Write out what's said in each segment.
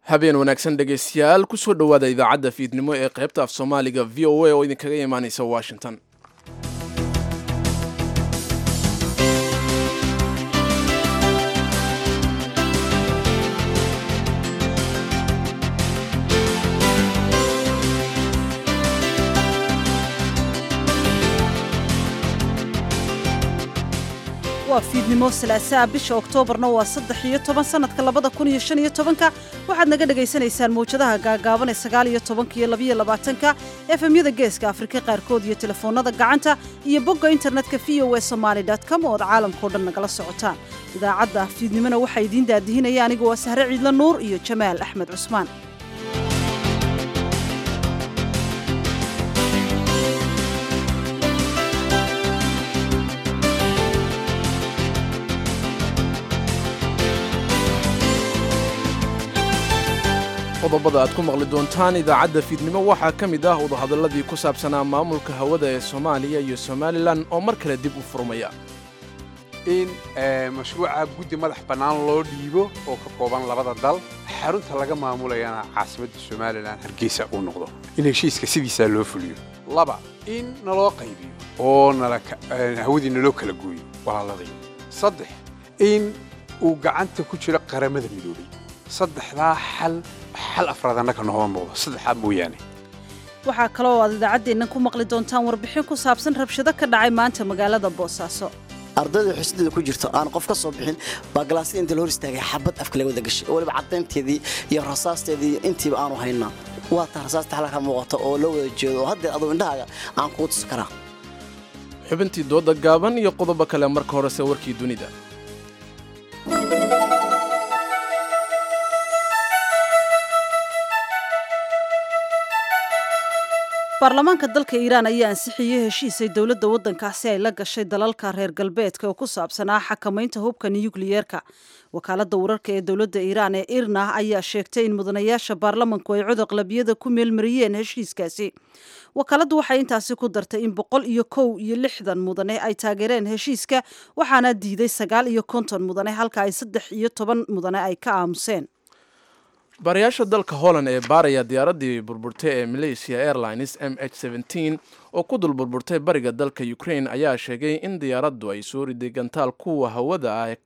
habeen wanaagsan dhegaystayaal kusoo dhowaada idaacadda fiidnimo ee qaybta af soomaaliga v o a oo idinkaga imaanaysa washington waa fiidnimo salaasaa bisha oktoobarna waa saddex iyo toban sanadka labada kun iyo shan iyo tobanka waxaad naga dhagaysanaysaan mawjadaha gaagaaban ee sagaal iyo tobanka iyo labaiyo labaatanka efemyada geeska afrika qaarkood iyo telefoonada gacanta iyo bogga internetka v o e somaali com oo ad caalamkao dhan nagala socotaan idaacadda fiidnimona waxaa idiin daadihinaya anigu waa sahre ciidla nuur iyo jamaal axmed cusmaan qodobada aad ku maqli doontaan idaacadda fiidnimo waxaa ka mid ah wadahadalladii ku saabsanaa maamulka hawada ee soomaaliya iyo somalilan oo mar kale dib u furmaya in mashruuca guddi madax bannaan loo dhiibo oo ka kooban labada dal xarunta laga maamulayana caasimadda somalilan hargeysa uu noqdo in heshiiska sidiisaa loo fuliyo laba in naloo qaybiyo oo hawadii naloo kala gooyo walaaladii saddex in uu gacanta ku jiro qaramada midoobay saddexdaa xal xal afraad annaka nooma muuqdo saddexdaa mooyaane waxaa kaloo aad idaacaddeennan ku maqli doontaan warbixin ku saabsan rabshado ka dhacay maanta magaalada boosaaso ardayda xusideeda ku jirto aan qof ka soo bixin baa galaasyada inta la hor istaagay xabad afka laga wada gashay oo waliba caddaynteedii iyo rasaasteedii intiiba aanu haynaa waa taa rasaasta xalka muuqata oo loo wada jeedo oo haddeer aduu indhahaaga aan kugu tusi karaa xubintii dooda gaaban iyo qodobo kale marka horese warkii dunida baarlamaanka dalka iiraan ayaa ansixiyey heshiisay dowladda waddankaasi ay la gashay dalalka reer galbeedka oo ku saabsanaa xakamaynta hubka nuyukliyeerka wakaaladda wararka ee dowladda iiraan ee irna ayaa sheegtay in mudanayaasha baarlamanku ay cod aqlabiyada ku meelmariyeen heshiiskaasi wakaaladdu waxay intaasi ku dartay in boqol iyo kow iyo lixdan mudane ay taageereen heshiiska waxaana diiday sagaal iyo konton mudane halka ay saddex iyo toban mudane ay ka aamuseen baarayaasha dalka holland ee baaraya diyaaraddii burburtay ee malaysia airlines m h oo ku dul burburtay bariga dalka ukraine ayaa sheegay in diyaaraddu ay soo riday gantaal kuwa hawada ah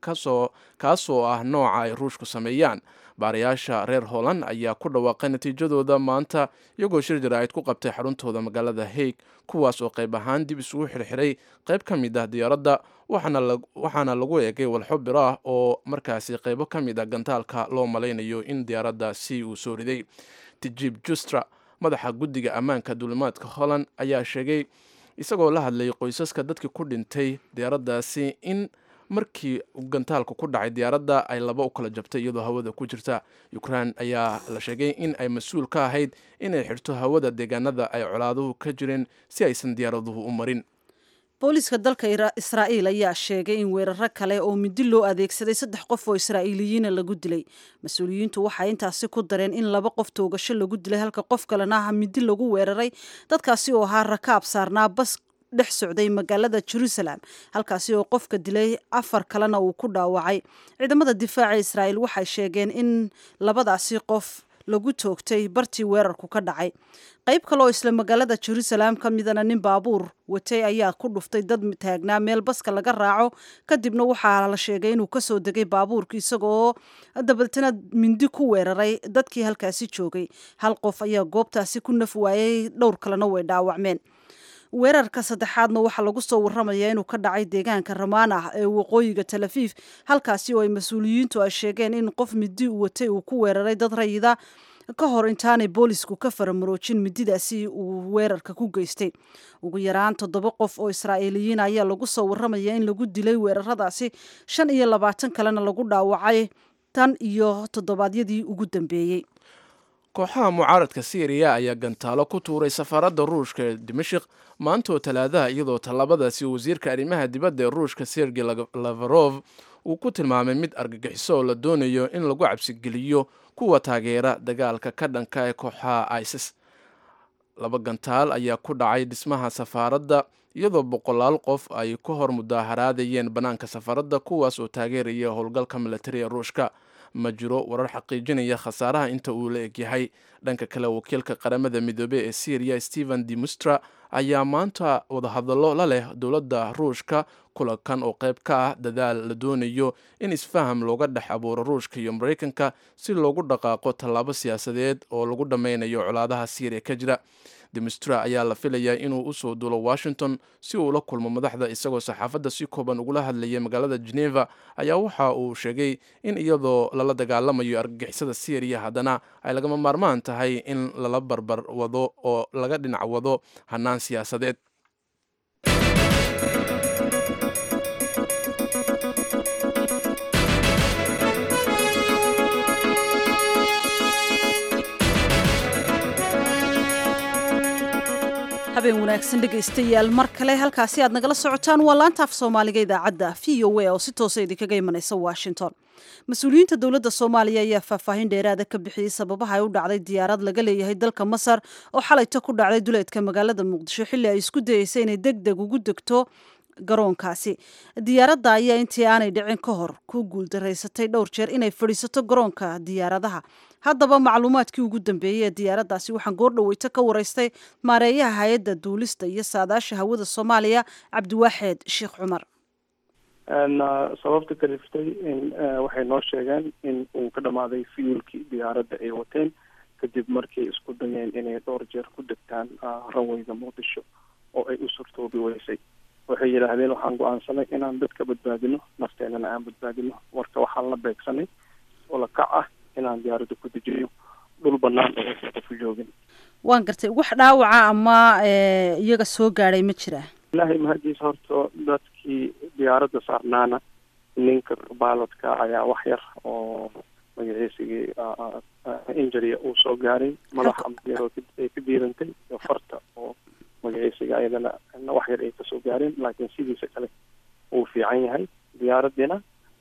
kaasoo ah nooca ay ruushku sameeyaan baarayaasha reer holland ayaa ku dhawaaqay natiijadooda maanta iyagoo shir jaraa'id ku qabtay xaruntooda magaalada haig kuwaas oo qayb ahaan dib isugu xirxiray qayb ka mid ah diyaaradda waxaana lagu eegay walxo biro ah oo markaasi qaybo ka mid ah gantaalka loo malaynayo in diyaaraddaasi uu soo riday tijib justra madaxa guddiga ammaanka duulimaadka holland ayaa sheegay isagoo la hadlayay qoysaska dadkii ku dhintay diyaaraddaasi in markii gantaalku ku dhacay diyaaradda ay laba u kala jabtay iyadoo hawada ku jirta ukraine ayaa la sheegay in ay mas-uul ka ahayd inay xirto hawada deegaanada ay colaaduhu ka jireen si aysan diyaaraduhu u marin booliiska dalka israa'iil ayaa sheegay in weeraro kale oo midi loo adeegsaday saddex qof oo israa'iiliyiina lagu dilay mas-uuliyiintu waxay intaasi ku dareen in laba qof toogasho lagu dilay halka qof kalena ah midi lagu weeraray dadkaasi oo ahaa rakaab saarnaa bas dhex socday magaalada jerusalem halkaasi oo qofka dilay afar kalena uu ku dhaawacay ciidamada difaaca israa'iil waxay sheegeen in labadaasi qof lagu toogtay bartii weerarku ka dhacay qayb kale oo isla magaalada jerusalem ka midana nin baabuur watay ayaa ku dhuftay dad taagnaa meel baska laga raaco kadibna waxaa la sheegay inuu kasoo degay baabuurka isagoo dabaltana mindi ku weeraray dadkii halkaasi joogay hal qof ayaa goobtaasi ku naf waayay dhowr kalena way dhaawacmeen weerarka saddexaadna waxaa lagu soo warramayaa inuu ka dhacay deegaanka ramaan ah ee waqooyiga talafiif halkaasi oo ay mas-uuliyiintu ay sheegeen in qof midi u watay uu ku weeraray dad rayida ka hor intaanay boolisku ka faramaroojin mididaasi uu weerarka ku geystay ugu yaraan toddoba qof oo israa'iiliyiin ayaa lagu soo warramayaa in lagu dilay weeraradaasi shan iyo labaatan kalena lagu dhaawacay tan iyo toddobaadyadii ugu dambeeyey kooxaha mucaaradka syriya ayaa gantaalo ku tuuray safaaradda ruushka ee dimashik maanta oo talaadaha iyadoo tallaabadaasi wasiirka arrimaha dibadda ee ruushka sergey lavarov uu ku tilmaamay mid argagixiso oo la doonayo in lagu cabsigeliyo kuwa taageera dagaalka ka dhanka ee kooxaha isis laba gantaal ayaa ku dhacay dhismaha safaaradda iyadoo boqolaal qof ay ka hor mudaaharaadayeen bannaanka safaaradda kuwaas oo taageeraya howlgalka milatari ee ruushka ma jiro warar xaqiijinaya khasaaraha inta uu la egyahay dhanka kale wakiilka qaramada midoobey ee syriya stephen demustra ayaa maanta wadahadallo la leh dowladda ruushka kulankan oo qayb ka ah dadaal la doonayo in isfaham looga dhex abuuro ruushka iyo maraykanka si loogu dhaqaaqo tallaabo siyaasadeed oo lagu dhammaynayo colaadaha syriya ka jira demustra ayaa la filayaa inuu usoo duulo washington si uu la kulmo madaxda isagoo saxaafadda si kooban ugula hadlayay magaalada geneva ayaa waxa uu sheegay in iyadoo lala dagaalamayo argagixisada syriya haddana ay lagama maarmaan tahay in lala barbar wado oo laga dhinac wado hannaan siyaasadeed habeen wanaagsan dhegaystayaal mar kale halkaasi aad nagala socotaan waa laanta af soomaaliga idaacadda v o a oo si toosa idinkaga imanaysa washington mas-uuliyiinta dowladda soomaaliya ayaa faahfaahin dheeraada ka bixiyey sababaha ay u dhacday diyaarad laga leeyahay dalka masar oo xalayto ku dhacday duleedka magaalada muqdisho xilli ay isku dayeysa inay deg deg ugu degto garoonkaasi diyaaradda ayaa intii aanay dhicin ka hor ku guuldaraysatay dhowr jeer inay fadhiisato garoonka diyaaradaha haddaba macluumaadkii ugu dambeeyey ee diyaaraddaasi waxaan goordhoweyto ka waraystay maareeyaha hay-adda duulista iyo saadaasha hawada soomaaliya cabdiwaaxeed sheekh cumar sababta kaliftay in waxay noo sheegeen in uu ka dhamaaday fiyuulkii diyaaradda ay wateen kadib markay isku dayeen inay dhowr jeer ku degtaan ranweyga muqdisho oo ay u surtoobi weysay waxay yidhaahdeen waxaan go-aansanay inaan dadka badbaadino nafteenana aan badbaadino marka waxaan la beegsanay oo la kac ah inaan diyaaradda ku dejiyo dhul banaan oo aysan qofu joogin waan gartay wax dhaawaca ama iyaga soo gaadhay ma jiraa ilaahay mahadiisa horta dadkii diyaaradda saarnaana ninka baalodka ayaa wax yar oo magaciisigii injuria uu soo gaaray madaxa ay ka diirantay iyo farta oo magaciisiga ayadana wax yar ay kasoo gaareen laakiin sidiisa kale uu fiican yahay diyaaraddiina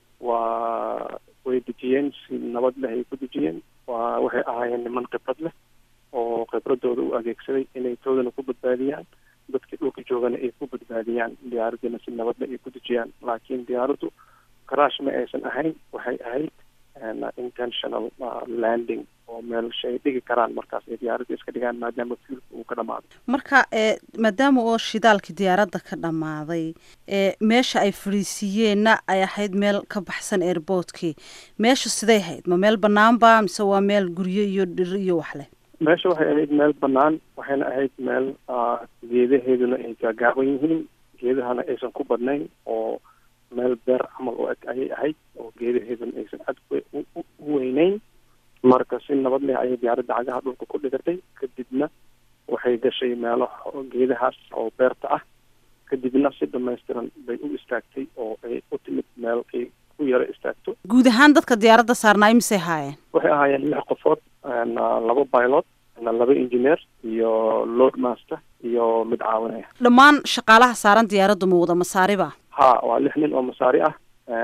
waa way dejiyeen si nabad leh ay ku dejiyeen waa waxay ahaayeen niman khibrad leh oo khibradooda u adeegsaday inay toodana ku badbaadiyaan dadkii dhulka joogana ay ku badbaadiyaan diyaaraddiina si nabad leh ay ku dejiyaan laakiin diyaaraddu karaash ma aysan ahayn waxay ahayd intentional landing oo meel shay dhigi karaan markaas ay diyaaradda iska dhigaan maadaama fuulka uu ka dhamaaday marka maadaama oo shidaalkii diyaaradda ka dhammaaday meesha ay fadhiisiiyeenna ay ahayd meel ka baxsan airboortkii meesha siday ahayd ma meel banaanba mise waa meel guryo iyo dhir iyo wax leh meesha waxay ahayd meel banaan waxayna ahayd meel geedaheeduna ay gaagaaban yihiin geedahana aysan ku badnayn oo meel beer camal oo eg ayay ahayd oo geedaheeduna aysan cad u weyneyn marka si nabad leh ayay diyaaradda cagaha dhulka ku dhigatay kadibna waxay gashay meelo geedahaas oo beerta ah kadibna si dhamaystiran bay u istaagtay oo ay u timid meel ay ku yaro istaagto guud ahaan dadka diyaaradda saarnaa imisay haayeen waxay ahaayeen lix qofood laba pilot laba engineer iyo load master iyo mid caawinaya dhammaan shaqaalaha saaran diyaaraddu ma wada masaariba ha waa lix nin oo masaari ah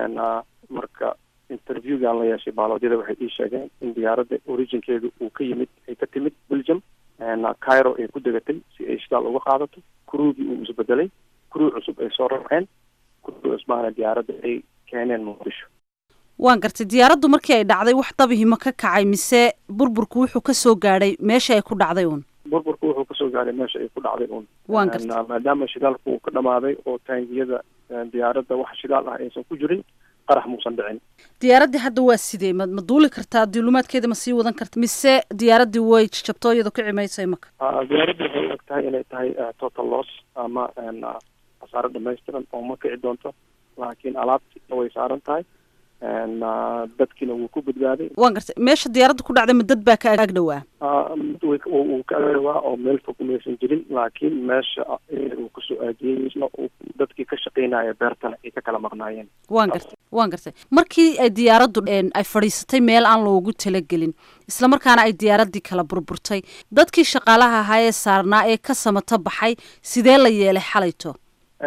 marka interviewgan la yeeshay baalodyada waxay ii sheegeen in diyaaradda originkeedu uu ka yimid ay ka timid belgium cairo ay ku degatay si ay shidaal uga qaadato kuruugii uu isbedelay kuruu cusub ay soo rarceen kuruu cusbaana diyaaradda ay keeneen muqdisho waan gartay diyaaraddu markii ay dhacday wax dabihima ka kacay mise burburku wuxuu kasoo gaadhay meesha ay ku dhacday uun burburku wuxuu kasoo gaadhay meesha ay ku dhacday uun waan gartay maadaama shidaalku uu ka dhamaaday oo taangiyada diyaaradda wax shidaal ah aysan ku jirin qarax muusan dhicin diyaaraddii hadda waa sidee ma ma duuli kartaa duulumaadkeeda ma sii wadan karta mise diyaaraddii way jabto iyadoo ka cimaysay maka diyaaradda waxay og tahay inay tahay total loss ama khasaaro dhamaystiran oo ma kici doonto laakiin alaabtiina way saaran tahay dadkiina wuu ku badbaaday waan gartay meesha diyaaradda ku dhacday ma dad baa ka ag dhowaa uu ka agdhawaa oo meel fog maysan jirin laakiin meesha uu kasoo aadiyey isna dadkii ka shaqeynaya beertana ay ka kala maqnaayeen waan gartay waan gartay markii ay diyaaraddu ay fadhiisatay meel aan loogu talagelin isla markaana ay diyaaraddii kala burburtay dadkii shaqaalaha ahaa ee saarnaa ee ka samata baxay sidee la yeelay xalayto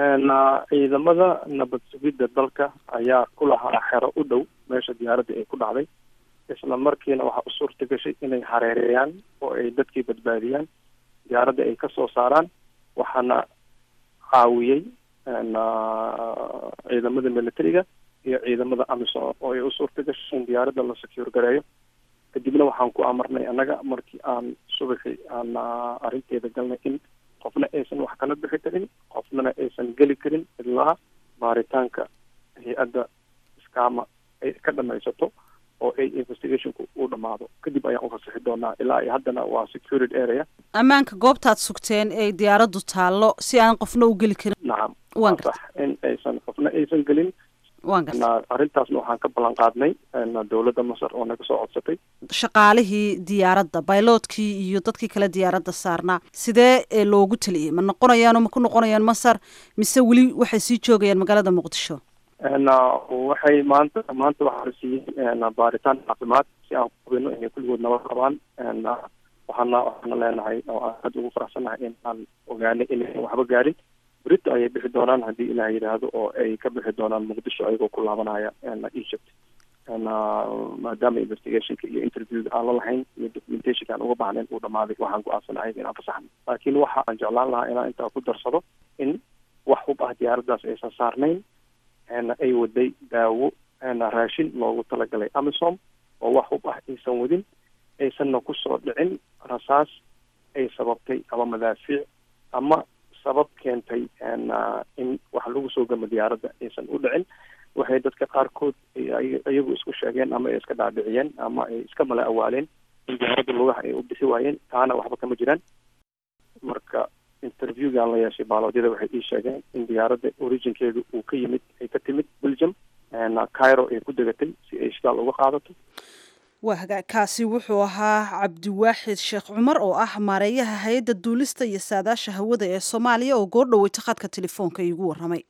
ciidamada nabad sugidda dalka ayaa ku lahaa xero u dhow meesha diyaaradda ay ku dhacday isla markiina waxaa u suurta gashay inay hareereeyaan oo ay dadkii badbaadiyaan diyaaradda ay ka soo saaraan waxaana caawiyey ciidamada militariga iyo ciidamada amisom oo ay u suurta gashay in diyaaradda la secure gareeyo kadibna waxaan ku amarnay annaga markii aan subaxii aan arrinteeda galnay in qofna aysan wax kala bixi karin qofnana aysan geli karin ilaa baaritaanka hay-adda iskaama ay ka dhamaysato oo ay investigationku uu dhammaado kadib ayaan u fasixi doonaa ilaa iyo haddana waa security area ammaanka goobtaad sugteen ee diyaaraddu taallo si aan qofna u geli karin nacam waan waa sax in aysan qofna aysan gelin waan garta na arrintaasna waxaan ka ballan qaadnay na dowladda masar oo naga soo codsatay shaqaalihii diyaaradda bayloodkii iyo dadkii kale diyaaradda saarnaa sidee ee loogu taliyey ma noqonayaanoo ma ku noqonayaan masar mise weli waxay sii joogayaan magaalada muqdisho na waxay maanta maanta waxaa la siiyey na baaritaan caafimaad si aan hubino inay kulligood nabad qabaan na waxaana waxaana leenahay oo aan aada ugu faraxsannahay in aan ogaanay inaysan waxba gaarin berito ayay bixi doonaan haddii ilaah yidhaahdo oo ay ka bixi doonaan muqdisho ayagoo ku laabanaya na egypt na maadaama investigationka iyo interviewga aan la lahayn iyo documentationka aan uga baahnayn uu dhamaaday waxaan go-aansanahay inaan fasaxno laakiin waxa aan jeclaan lahaa inaan intaa ku darsado in wax hub ah diyaaraddaas aysan saarnayn na ay waday daawo na raashin loogu talagalay amisom oo wax hub ah aysan wadin aysanna kusoo dhicin rasaas ay sababtay ama madaafiic ama sabab keentay na in wax lagu soo gamo diyaaradda aysan u dhicin waxay dadka qaarkood iyagu isku sheegeen ama ay iska dhaadhiciyeen ama ay iska mala awaaleen in diyaaradda lugaha ay u bixi waayeen taana waxba kama jiraan marka interviewgaan la yeeshay baaloodyada waxay ii sheegeen in diyaaradda originkeedu uu ka yimid ay ka timid belgium cairo ay ku degatay si ay shidaal uga qaadato waa hagaagkaasi wuxuu ahaa cabdiwaaxid sheekh cumar oo ah maareeyaha hay-adda duulista iyo saadaasha hawada ee soomaaliya oo goordhoweyta khadka telefoonka iigu warramay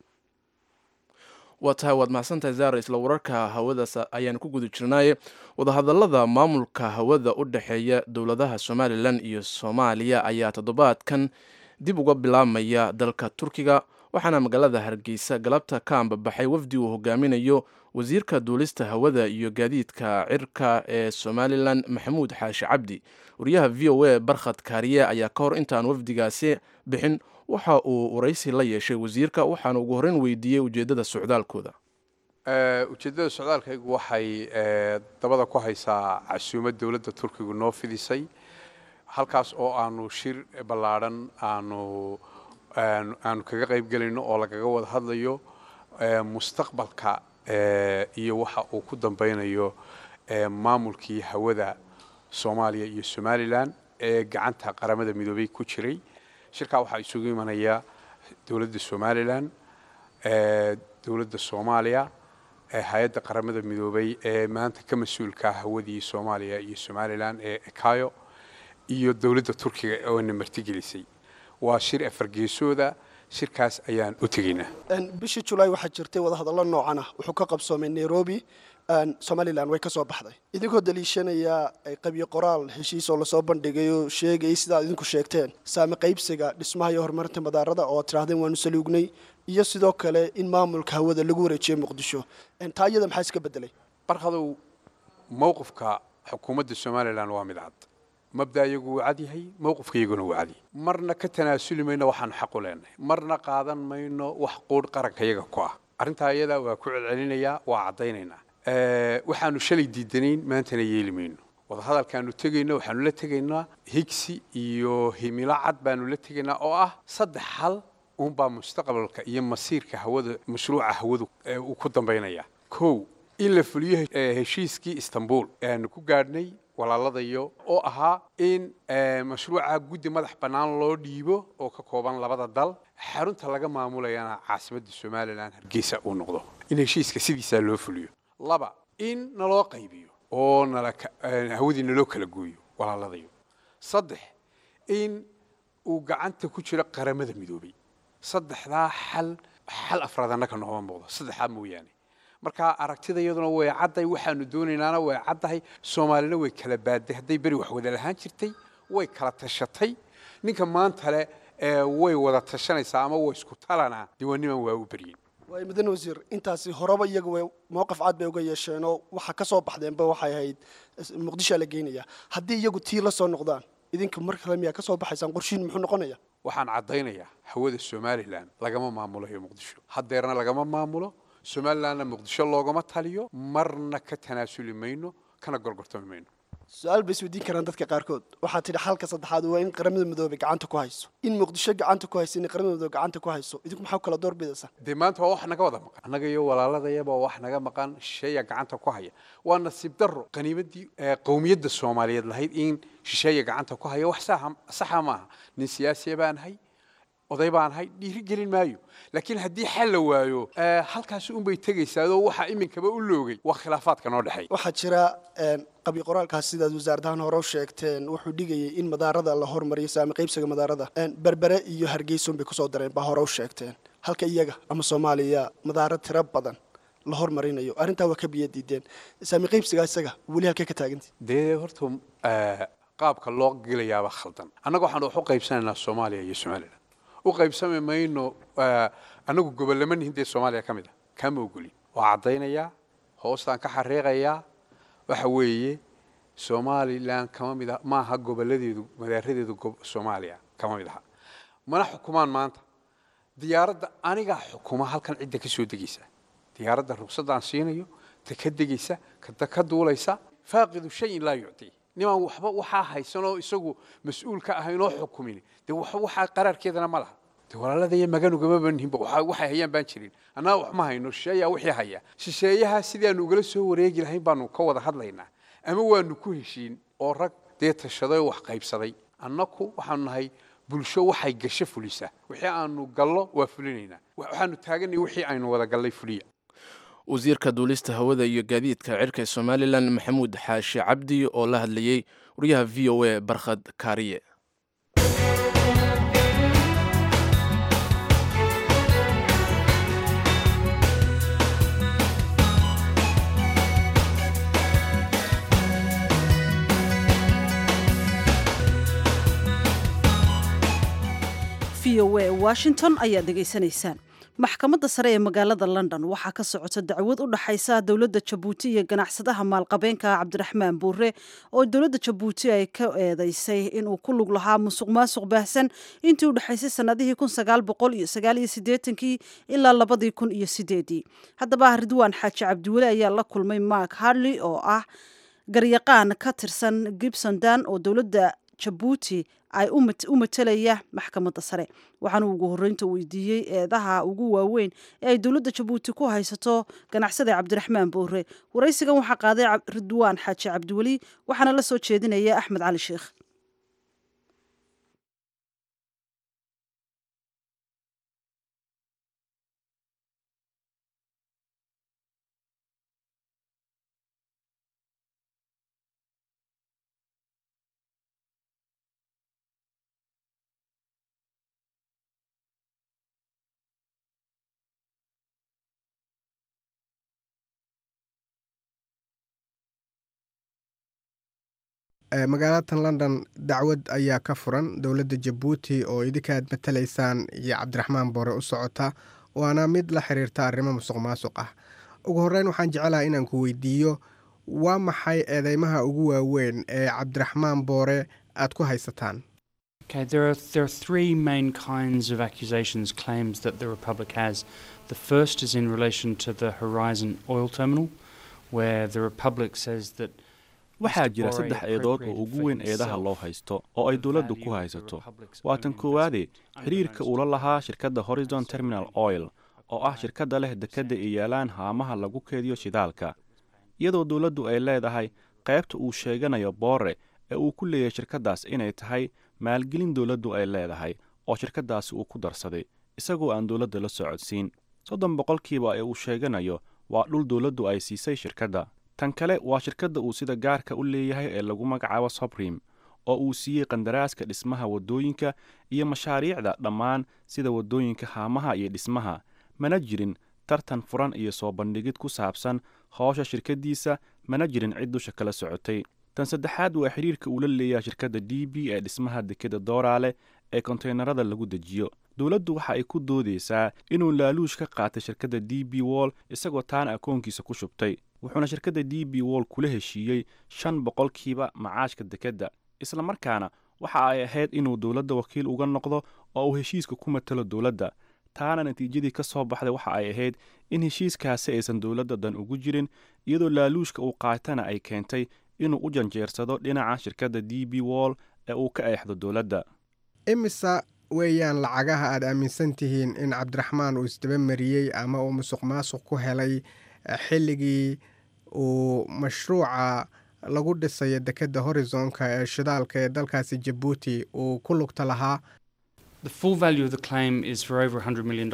waa tahay waad mahadsantahay zaara isla wararka hawadaas ayaanu ku guda jirnaaye wadahadalada maamulka hawada u dhexeeya dowladaha somalilan iyo soomaaliya ayaa toddobaadkan dib uga bilaabmaya dalka turkiga waxaana magaalada hargeysa galabta ka ambabaxay wafdi uu hogaaminayo wasiirka duulista hawada iyo gaadiidka cirka ee somalilan maxamuud xaashi cabdi wariyaha v o a barkhad kaariye ayaa ka hor intaan wafdigaasi bixin waxa uu waraysi la yeeshay wasiirka waxaana ugu horreyn weydiiyey ujeeddada socdaalkooda ujeeddada socdaalkaygu waxay dabada ku haysaa casuumad dowladda turkigu noo fidisay halkaas oo aanu shir ballaadhan aanu aanu kaga qayb gelayno oo lagaga wada hadlayo mustaqbalka iyo waxa uu ku dambeynayo maamulkii hawada soomaaliya iyo somalilan ee gacanta qaramada midoobey ku jiray shirkaa waxaa isugu imanaya dowladda somalilan dowladda soomaaliya hay-adda qaramada midoobey ee maanta ka mas-uulka hawadii soomaaliya iyo somalilan ee ekayo iyo dowladda turkiga oona martigelisay waa shir afargeesooda shirkaas ayaan u tegaynaa bishii julaay waxaa jirtay wadahadallo noocan ah wuxuu ka qabsoomay nairobi somalilan way ka soo baxday idinkoo daliishanaya qabyo qoraal heshiis oo lasoo bandhigay oo sheegayay sidaad idinku sheegteen saame qaybsiga dhismaha iyo horumarinta madaarada oo aad tidhahdeen waanu saluugnay iyo sidoo kale in maamulka hawada lagu wareejiyey muqdisho taa iyada maxaa iska bedelay barkadow mowqifka xukuumadda somalilan waa mid cad mabda iyagu wuu cad yahay mowqifka iyaguna wuu cad yahay marna ka tanaasuli mayno waxaanu xaq u leenahay marna qaadan mayno wax quudh qaranka iyaga ku ah arrintaa iyada waa ku celcelinayaa waa caddaynaynaa waxaanu shalay diidanayn maantana yeeli mayno wadahadalkaanu tegayno waxaanu la tegaynaa higsi iyo himilo cad baanu la tegaynaa oo ah saddex hal uunbaa mustaqbalka iyo masiirka hawada mashruuca hawadu uu ku dambaynaya kow in la fuliyo heshiiskii istanbul ee aanu ku gaadhnay walaaladayo oo ahaa in mashruuca guddi madax bannaan loo dhiibo oo ka kooban labada dal xarunta laga maamulayana caasimadda somalilan hargeysa uu noqdo in heshiiska sidiisaa loo fuliyo laba in naloo qaybiyo oo nala hawadii naloo kala gooyo walaaladayo saddex in uu gacanta ku jiro qaramada midoobay saddexdaa xal xal afraad annaka nooma muuqdo saddexdaa mooyaane marka aragtida iyaduna way cadday waxaanu doonaynaana way caddahay soomaalina way kala baadday hadday beri wax wada lahaan jirtay way kala tashatay ninka maanta le way wada tashanaysaa ama way isku talanaa diiwaaniman waa u beryin waay mudan wasiir intaasi horeba iyagu way mowqif cad bay uga yeesheenoo waxa ka soo baxdeenba waxay ahayd muqdishoa la geynaya haddii iyagu tii la soo noqdaan idinka mar kale miyaa ka soo baxaysaan qorshiin muxuu noqonaya waxaan caddaynayaa hawada somalilan lagama maamulayo muqdisho haddeerna lagama maamulo somalilandna muqdisho loogama taliyo marna ka tanaasuli mayno kana gorgortami mayno su-aal bay isweydiin karaan dadka qaarkood waxaa tidhi xalka saddexaad waa in qaramada midoobey gacanta ku hayso in muqdisho gacanta ku hayso in qaramada midoobe gacanta ku hayso idinku maxaa kala door bidaysaa dee maanta waa wax naga wada maqan annaga iyo walaaladayaba waa wax naga maqan shisheeya gacanta ku haya waa nasiib darro qaniimadii qowmiyadda soomaaliyeed lahayd in shisheeya gacanta ku haya wax saxa maaha nin siyaasiya baan hay oday baan ahay dhiiri gelin maayo laakiin haddii xal la waayo halkaasi unbay tegaysaadoo waxaa iminkaba u loogay waa khilaafaadka noo dhexeeya waxaa jira qabyo qoraalkaas sidaad wasaaradahan hore u sheegteen wuxuu dhigayay in madaarada la hormariyo saami qaybsiga madaarada berbere iyo hargeysa unbay kusoo dareen baa hore u sheegteen halka iyaga ama soomaaliya madaaro tiro badan la hormarinayo arrintaa waa ka biyo diideen saami qaybsiga isaga weli halkee ka taagantay dee horta qaabka loo gelayaaba khaldan annaga waxaan wax u qaybsanaynaa soomaaliya iyo somalilan u qaybsami mayno annagu gobollama nihin dee soomaaliya ka mid a kama ogolin waa caddaynayaa hoostaan ka xariiqayaa waxa weeye somalilan kama mid ah maaha gobolladeedu madaaradeedu soomaaliya kama mid aha mana xukumaan maanta diyaaradda anigaa xukuma halkan cidda ka soo degaysa diyaaradda rugsaddaan siinayo ta ka degaysa kada ka duulaysa faaqidu shayin laa yuctii nimaan waxba waxaa haysanoo isagu mas-uul ka ahayn oo xukumin dee waxaa qaraarkeedana ma laha dee walaaladaya maganugama banhinba waxay hayaan baan jirin annaga wax ma hayno shisheeyaa wixii haya shisheeyaha sidaanu ugala soo wareegi lahayn baanu ka wada hadlaynaa ama waanu ku heshiin oo rag dee tashaday oo wax qaybsaday annaku waxaanu nahay bulsho waxay gasho fulisa wixii aanu gallo waa fulinaynaa waxaanu taaganay wixii aynu wada gallay fuliya wasiirka duulista hawada iyo gaadiidka cirka somalilan maxamuud xaashi cabdi oo la hadlayey wariyaha v o a barkhad kaariye v o a washington ayaad dhegaysanaysaan maxkamadda sare ee magaalada london waxaa ka socota dacwad u dhaxaysa dowladda jabuuti iyo ganacsadaha maalqabeenka cabdiraxmaan buure oo dowladda jabuuti ay ka eedeysay inuu ku lug lahaa musuq maasuq baahsan intii u dhexaysay sanadihii kii ilaa labadii kun iyo sideedii haddaba ridwaan xaaji cabdiweli ayaa la kulmay mark harley oo ah garyaqaan ka tirsan gibson dan oo dowladda jabuuti ay u matelaya maxkamadda sare waxaana ugu horreynta weydiiyey eedaha ugu waaweyn ee ay dowladda jabuuti ku haysato ganacsada cabdiraxmaan boore waraysigan waxaa qaaday ridwaan xaaji cabdiweli waxaana la soo jeedinaya axmed cali sheekh magaalatan london dacwad ayaa ka furan dowladda jabuuti oo idinka aad matalaysaan iyo cabdiraxmaan boore u socota waana mid la xiriirta arrimo musuq maasuq ah ugu horreyn waxaan jecelaha inaan ku weydiiyo waa maxay eedeymaha ugu waaweyn ee cabdiraxmaan boore aad ku haysataan Okay, there are there are three main kinds of accusations claims that the Republic has. The first is in relation to the Horizon oil terminal, where the Republic says that waxaa jira saddex eedood oo ugu weyn eedaha loo haysto oo ay dowladdu ku haysato waa tan koowaade xiriirka uula lahaa shirkadda horizon terminal oil oo ah shirkadda leh dekedda ay yaalaan haamaha lagu keediyo shidaalka iyadoo dowladdu ay leedahay qaybta uu sheeganayo boore ee uu ku leeyahay shirkaddaas inay tahay maalgelin dowladdu ay leedahay oo shirkaddaasi uu ku darsaday isagoo aan dowladda la socodsiin soddon boqolkiiba ee uu sheeganayo waa dhul dowladdu ay siisay shirkadda tan kale waa shirkadda uu sida gaarka u leeyahay ee lagu magacaabo sobrim oo uu siiyey qandaraaska dhismaha waddooyinka iyo mashaariicda dhammaan sida waddooyinka haamaha iyo dhismaha mana jirin tartan furan iyo soo bandhigid ku saabsan howsha shirkaddiisa mana jirin cid dusha kala socotay tan saddexaad waa xiriirka uu la leeyahay shirkadda d b ee dhismaha dekeda dooraale ee konteynarada lagu dejiyo dowladdu waxa ay ku doodaysaa inuu laaluush ka qaatay shirkadda d b wall isagoo taana akoonkiisa ku shubtay wuxuuna shirkadda d b wall kula heshiiyey shan boqolkiiba macaashka dekedda isla markaana waxa ay ahayd inuu dowladda wakiil uga noqdo oo uu heshiiska ku matalo dowladda taana natiijadii ka soo baxday waxa ay ahayd in heshiiskaasi aysan dowladda dan ugu jirin iyadoo laaluushka uu qaatana ay keentay inuu u janjeersado dhinaca shirkadda d b wall ee uu ka eexdo dowladda imisa weeyaan lacagaha aad aaminsan tihiin in cabdiraxmaan uu isdaba mariyey ama uu musuq maasuq ku helay xilligii uu mashruuca lagu dhisayo dekedda horizonka ee shidaalka ee dalkaasi jabuuti uu ku lugta lahaa The full value of the claim is for over $100 million.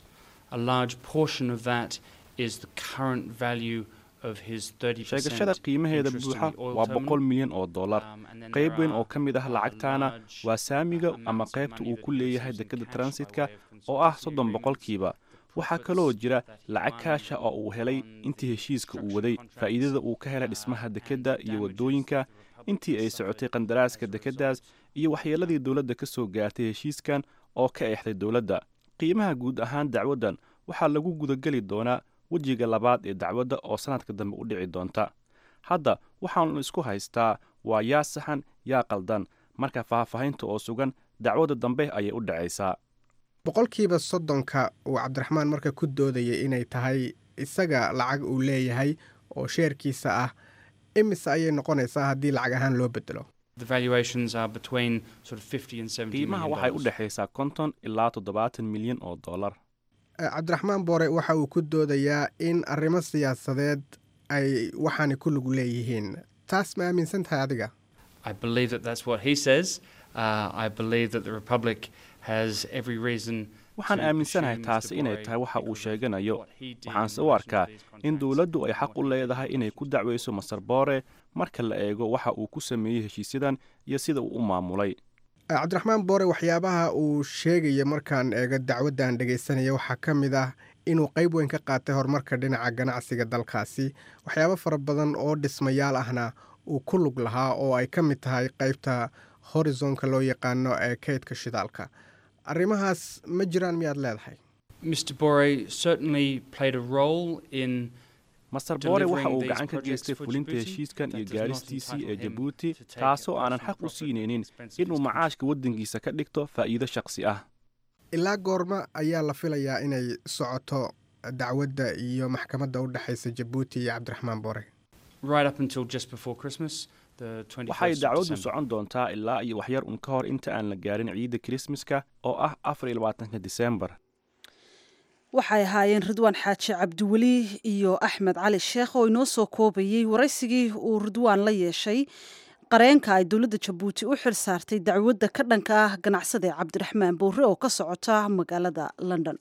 A large portion of that is the current value of his 30% sheegashada qiimaheeda interest in buuxa the oil waa terminal. boqol milyan oo dollar Um, and then qayb there weyn are, oo ka mid ah uh, lacagtaana large, waa saamiga uh, ama amounts of qaybta money uu that ku he leeyahay receives in dekedda cash by transitka way of oo ah consultancy soddon agreements. boqolkiiba waxaa kaloo jira lacag kaasha oo uu helay intii heshiiska uu waday faa'iidada uu ka helay dhismaha dekedda iyo waddooyinka intii ay socotay qandaraaska dekeddaas iyo waxyeeladii dowladda ka soo gaartay heshiiskan oo ka eexday dowladda qiimaha guud ahaan dacwaddan waxaa lagu gudageli doonaa wejiga labaad ee dacwadda oo sannadka dambe u dhici doonta hadda waxaanu isku haystaa waa yaa saxan yaa qaldan marka faahfaahinta oo sugan dacwadda dambe ayay u dhacaysaa boqolkiiba soddonka uu cabdiraxmaan marka ku doodayay inay tahay isaga lacag uu leeyahay oo sheerkiisa ah imise ayay noqonaysaa haddii lacag ahaan loo bedelo The valuations are between sort of 50 and 70 qiimaha million waxay u dollars. dhexaysaa konton ilaa toddobaatan milyan oo dollar Eh, cabdiraxmaan boore waxa uu ku doodayaa in arrimo siyaasadeed ay waxaani ku lug leeyihiin taas ma aaminsan tahay adiga I believe that that's what he says. Uh, I believe that the Republic has every reason waxaan to aaminsanahay pursue taasi Mr. inay Borre tahay waxa uu because of sheeganayo what he did waxaanse in u relation to arkaa these in contracts dowladdu ay and xaq u what he leedahay did inay in ku relation dacwayso masar boore marka la eego waxa uu ku sameeyey heshiisyadan iyo sida uu u maamulay Eh, cabdiraxmaan boore waxyaabaha uu sheegaya markaan eego dacwaddan dhegaysanaya waxaa ka mid ah inuu qayb weyn ka qaatay horumarka dhinaca ganacsiga dalkaasi waxyaabo fara badan oo dhismayaal ahna uu ku lug lahaa oo ay ka mid tahay qaybta horizonka loo yaqaano ee kaydka shidaalka arrimahaas ma jiraan miyaad leedahay Mr. Borre certainly played a role in masar boore waxa uu delivering gacan these ka projects geystay for fulinta Djibouti. heshiiskan That iyo does not gaaristiisii ee entitle him jabuuti to take taasoo a aanan personal xaq u profit siinaynin at the expense of inuu his macaashka waddankiisa ka dhigto faa'iido shakhsi ah ilaa goorma ayaa la filayaa inay socoto dacwadda iyo maxkamadda u dhexaysa jabuuti iyo cabdiraxmaan boore right up until just before Christmas, the 21st waxay of dacwaddu December. socon doontaa ilaa iyo waxyar un ka hor inta aan la gaarin ciidda kirismaska oo ah afar iyo labaatanka disembar waxay ahaayeen ridwaan xaaji cabdiweli iyo axmed cali sheekh oo inoo soo koobayey waraysigii uu ridwaan la yeeshay qareenka ay dowladda jabuuti u xil saartay dacwadda ka dhanka ah ganacsada cabdiraxmaan boore oo ka socota magaalada london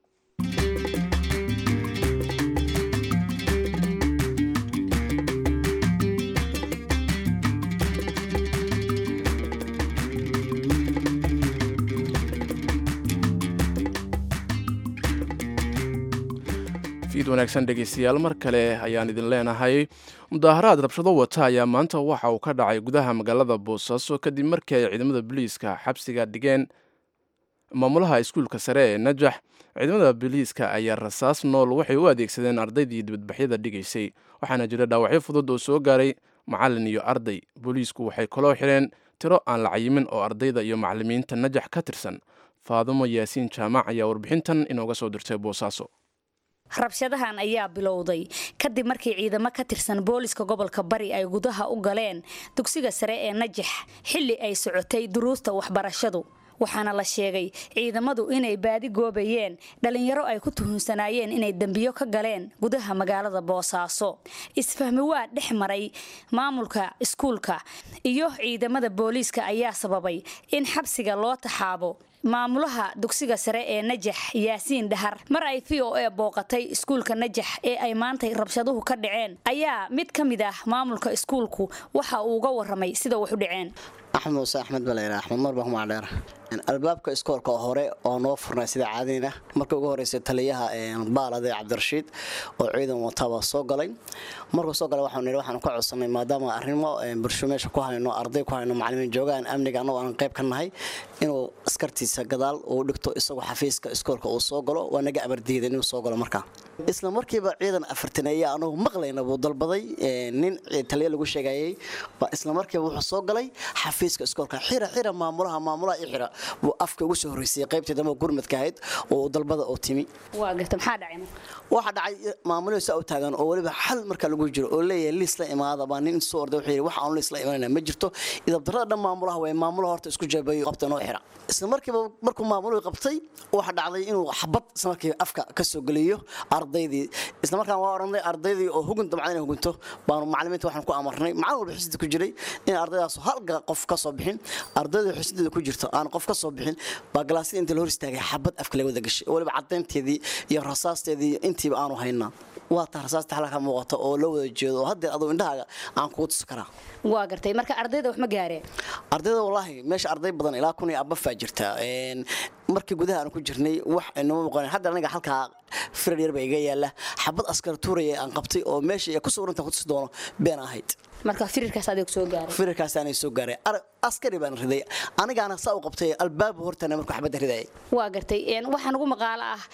fiid wanaagsan dhegaystayaal mar kale ayaan idin leenahay mudaaharaad rabshado wata ayaa maanta waxa uu ka dhacay gudaha magaalada boosaaso kadib markii ay ciidamada booliiska xabsiga dhigeen maamulaha iskuulka sare ee najax ciidamada booliiska ayaa rasaas nool waxay u adeegsadeen ardaydii dibadbaxyada dhigaysay waxaana jira dhaawacyo fudud oo soo gaaray macalin iyo arday booliisku waxay kaloo xireen tiro aan la cayimin oo ardayda iyo macalimiinta najax ka tirsan faadumo yaasiin jaamac ayaa warbixintan inooga soo dirtay boosaaso rabshadahan ayaa bilowday kadib markii ciidamo ka tirsan booliska gobolka bari ay gudaha u galeen dugsiga sare ee najax xilli ay socotay duruusta waxbarashadu waxaana la sheegay ciidamadu inay baadi goobayeen dhalinyaro ay ku tuhunsanaayeen inay dembiyo ka galeen gudaha magaalada boosaaso isfahmi waa dhex maray maamulka iskuulka iyo ciidamada booliiska ayaa sababay in xabsiga loo taxaabo maamulaha dugsiga sare ee najax yaasiin dhahar mar ay v o a booqatay iskuulka najax ee ay maantay rabshaduhu ka dhaceen ayaa mid ka mid ah maamulka iskuulku waxa uu uga waramay sida wax u dhaceen axmed muuse axmed baleyra axmed mar baa kumacdheer albaabka iskoolka hore oo noo furnay sida caadina markii ugu horreysay taliyaha baalade cabdirashiid oo ciidan wataba soo galay markuu soo galay waxaan waxaan ka codsanay maadaama arrimo bulsho meesha ku hayno arday ku hayno macallimiin joogaan amniga annagoo aan qayb ka nahay inuu askartiisa gadaal uu dhigto isagoo xafiiska iskoolka uu soo galo waa naga abardiida inuu soo galo markaa isla markiiba ciidan afartaneeya anugu maqlayna buu dalbaday nin taliya lagu sheegayay isla markiiba wuxuu soo galay xafiiska iskoolka xira xira maamulaha maamulaha i xira buu afka ugu soo horreysay qaybtii dambe gurmadka ahayd oo dalbada oo timi waa garta maxaa dhacay waxaa dhacay maamulada saa u taagan oo weliba xal marka lagu jiro oo leeyahay liis la imaada baa nin soo orday wuxuu yidhi wax aan liis la imanayna ma jirto idabdarrada dhan maamulaha way maamulaha horta isku jeebayo qabta noo xira isla markiiba markuu maamuluhu qabtay waxaa dhacday inuu xabad isla markiiba afka ka soo geliyo ardaydii isla markaan waa odhanay ardaydii oo hugun damcada inay hugunto baanu macallimiinta waxaan ku amarnay macallin walba xisida ku jiray in ardaydaas hal qof ka soo bixin ardayda xisideeda ku jirto aan qof ka soo bixin baa galaasyada inta la hor istaagay xabad afka laga wada gashay oo weliba caddaynteedii iyo rasaasteedii intiiba aanu haynaa waa taa rasaasta halka muuqata oo la wada jeedo oo haddeer aduu indhahaaga aan kugu tusi karaa waa gartay marka ardayda wax ma gaareen ardayda wallaahi meesha arday badan ilaa kun iyo abafaa jirta markii gudaha aan ku jirnay wax inoma muuqan hadda aniga halkaa firar yar baa iga yaala xabad askar tuuraya aan qabtay oo meesha ku sawiranta ku tusi doono been ahayd marka firirkaas adeeg soo gaaray firirkaas aanay soo gaaray askari baan riday anigaana saa u qabtay albaab hortana markuu xabadda ridayay waa gartay waxaan ugu maqaalo ah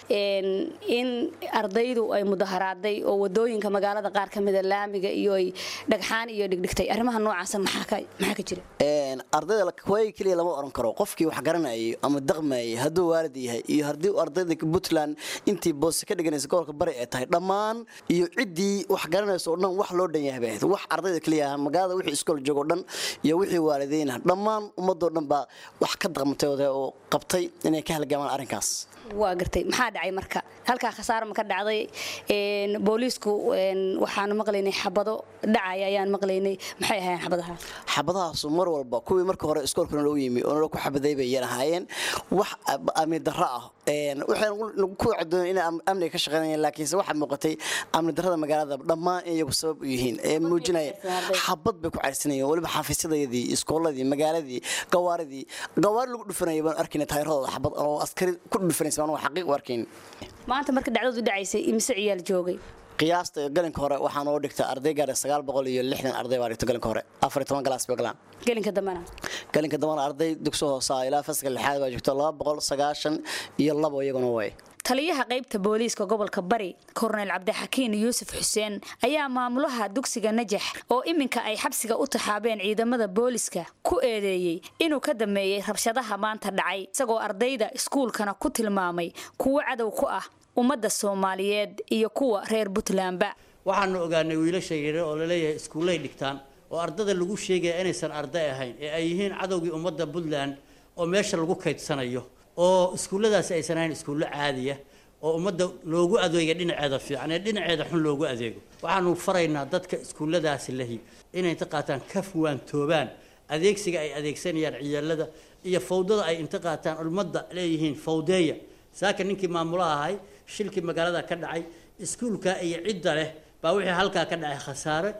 in ardaydu ay mudaharaaday oo wadooyinka magaalada qaar ka mida laamiga iyo ay dhagxaan iyo dhigdhigtay arrimaha noocaasa maxaa ka jira ardayda waayay keliya lama oran karo qofkii wax garanayay ama daqmayay hadduu waalid yahay iyo haddii ardayda puntland intii boose ka dhiganaysa gobolka bari ay tahay dhammaan iyo ciddii wax garanaysa oo dhan wax loo dhan yahay bay ahayd wax ardayda keliya magaalada wixii iskool joogo dhan iyo wixii waalideyna dhammaan ummadoo dhan baa wax ka daqmatay oo qabtay inay ka halgaamaan arrinkaas waa gartay maxaa dhacay marka halkaa khasaaro ma ka dhacday booliisku waxaanu maqlaynay xabado dhacaya ayaan maqlaynay maxay ahaayeen xabadaha xabadahaasu mar walba kuwii marka hore iskoolkana loo yimi oo nala ku xabaday bay yan ahaayeen wax amni darro ah waxaan ku cadoon inay amniga ka shaqeynayeen laakiinse waxaa muuqatay amni darrada magaalada dhammaan in iyagu sabab u yihiin ee muujinaya xabad bay ku cayrsanayeen weliba xafiisyadayadii iskooladii magaaladii gawaaridii gawaari lagu dhufanaya baan arkayna taayiradooda xabad oo askari ku dhufanaysa baan xaqiiq u arkayn maanta marka dhacdadu dhacaysay imise ciyaal joogay qiyaasta galinka hore waxaa noo dhigta arday gaara sagaal boqol iyo lixdan arday baa dhigta galinka hore afar iyo toban galaas bay galaan gelinka dambana galinka dambana arday dugso hoosa ilaa fasalka lixaad baa joogta laba boqol sagaashan iyo labo iyaguna way taliyaha qaybta booliiska gobolka bari korneyl cabdixakiin yuusuf xuseen ayaa maamulaha dugsiga najax oo iminka ay xabsiga u taxaabeen ciidamada booliiska ku eedeeyey inuu ka dameeyey rabshadaha maanta dhacay isagoo ardayda iskuulkana ku tilmaamay kuwo cadow ku ah ummadda soomaaliyeed iyo kuwa reer puntlandba waxaanu ogaanay wiilasha yaryar oo laleeyahay iskuullay dhigtaan oo ardada lagu sheegaya inaysan arday ahayn ee ay yihiin cadowgii ummadda puntland oo meesha lagu kaydsanayo oo iskuulladaasi aysan ahayn iskuullo caadiya oo ummadda loogu adeega dhinaceeda fiican ee dhinaceeda xun loogu adeego waxaanu faraynaa dadka iskuulladaasi lahi inay inta qaataan ka fuwaantoobaan adeegsiga ay adeegsanayaan ciyaalada iyo fawdada ay inta qaataan ummadda leeyihiin fawdeeya saaka ninkii maamulaha ahay shilkii magaalada ka dhacay iskuulka iyo cidda leh baa wixii halkaa ka dhacay khasaare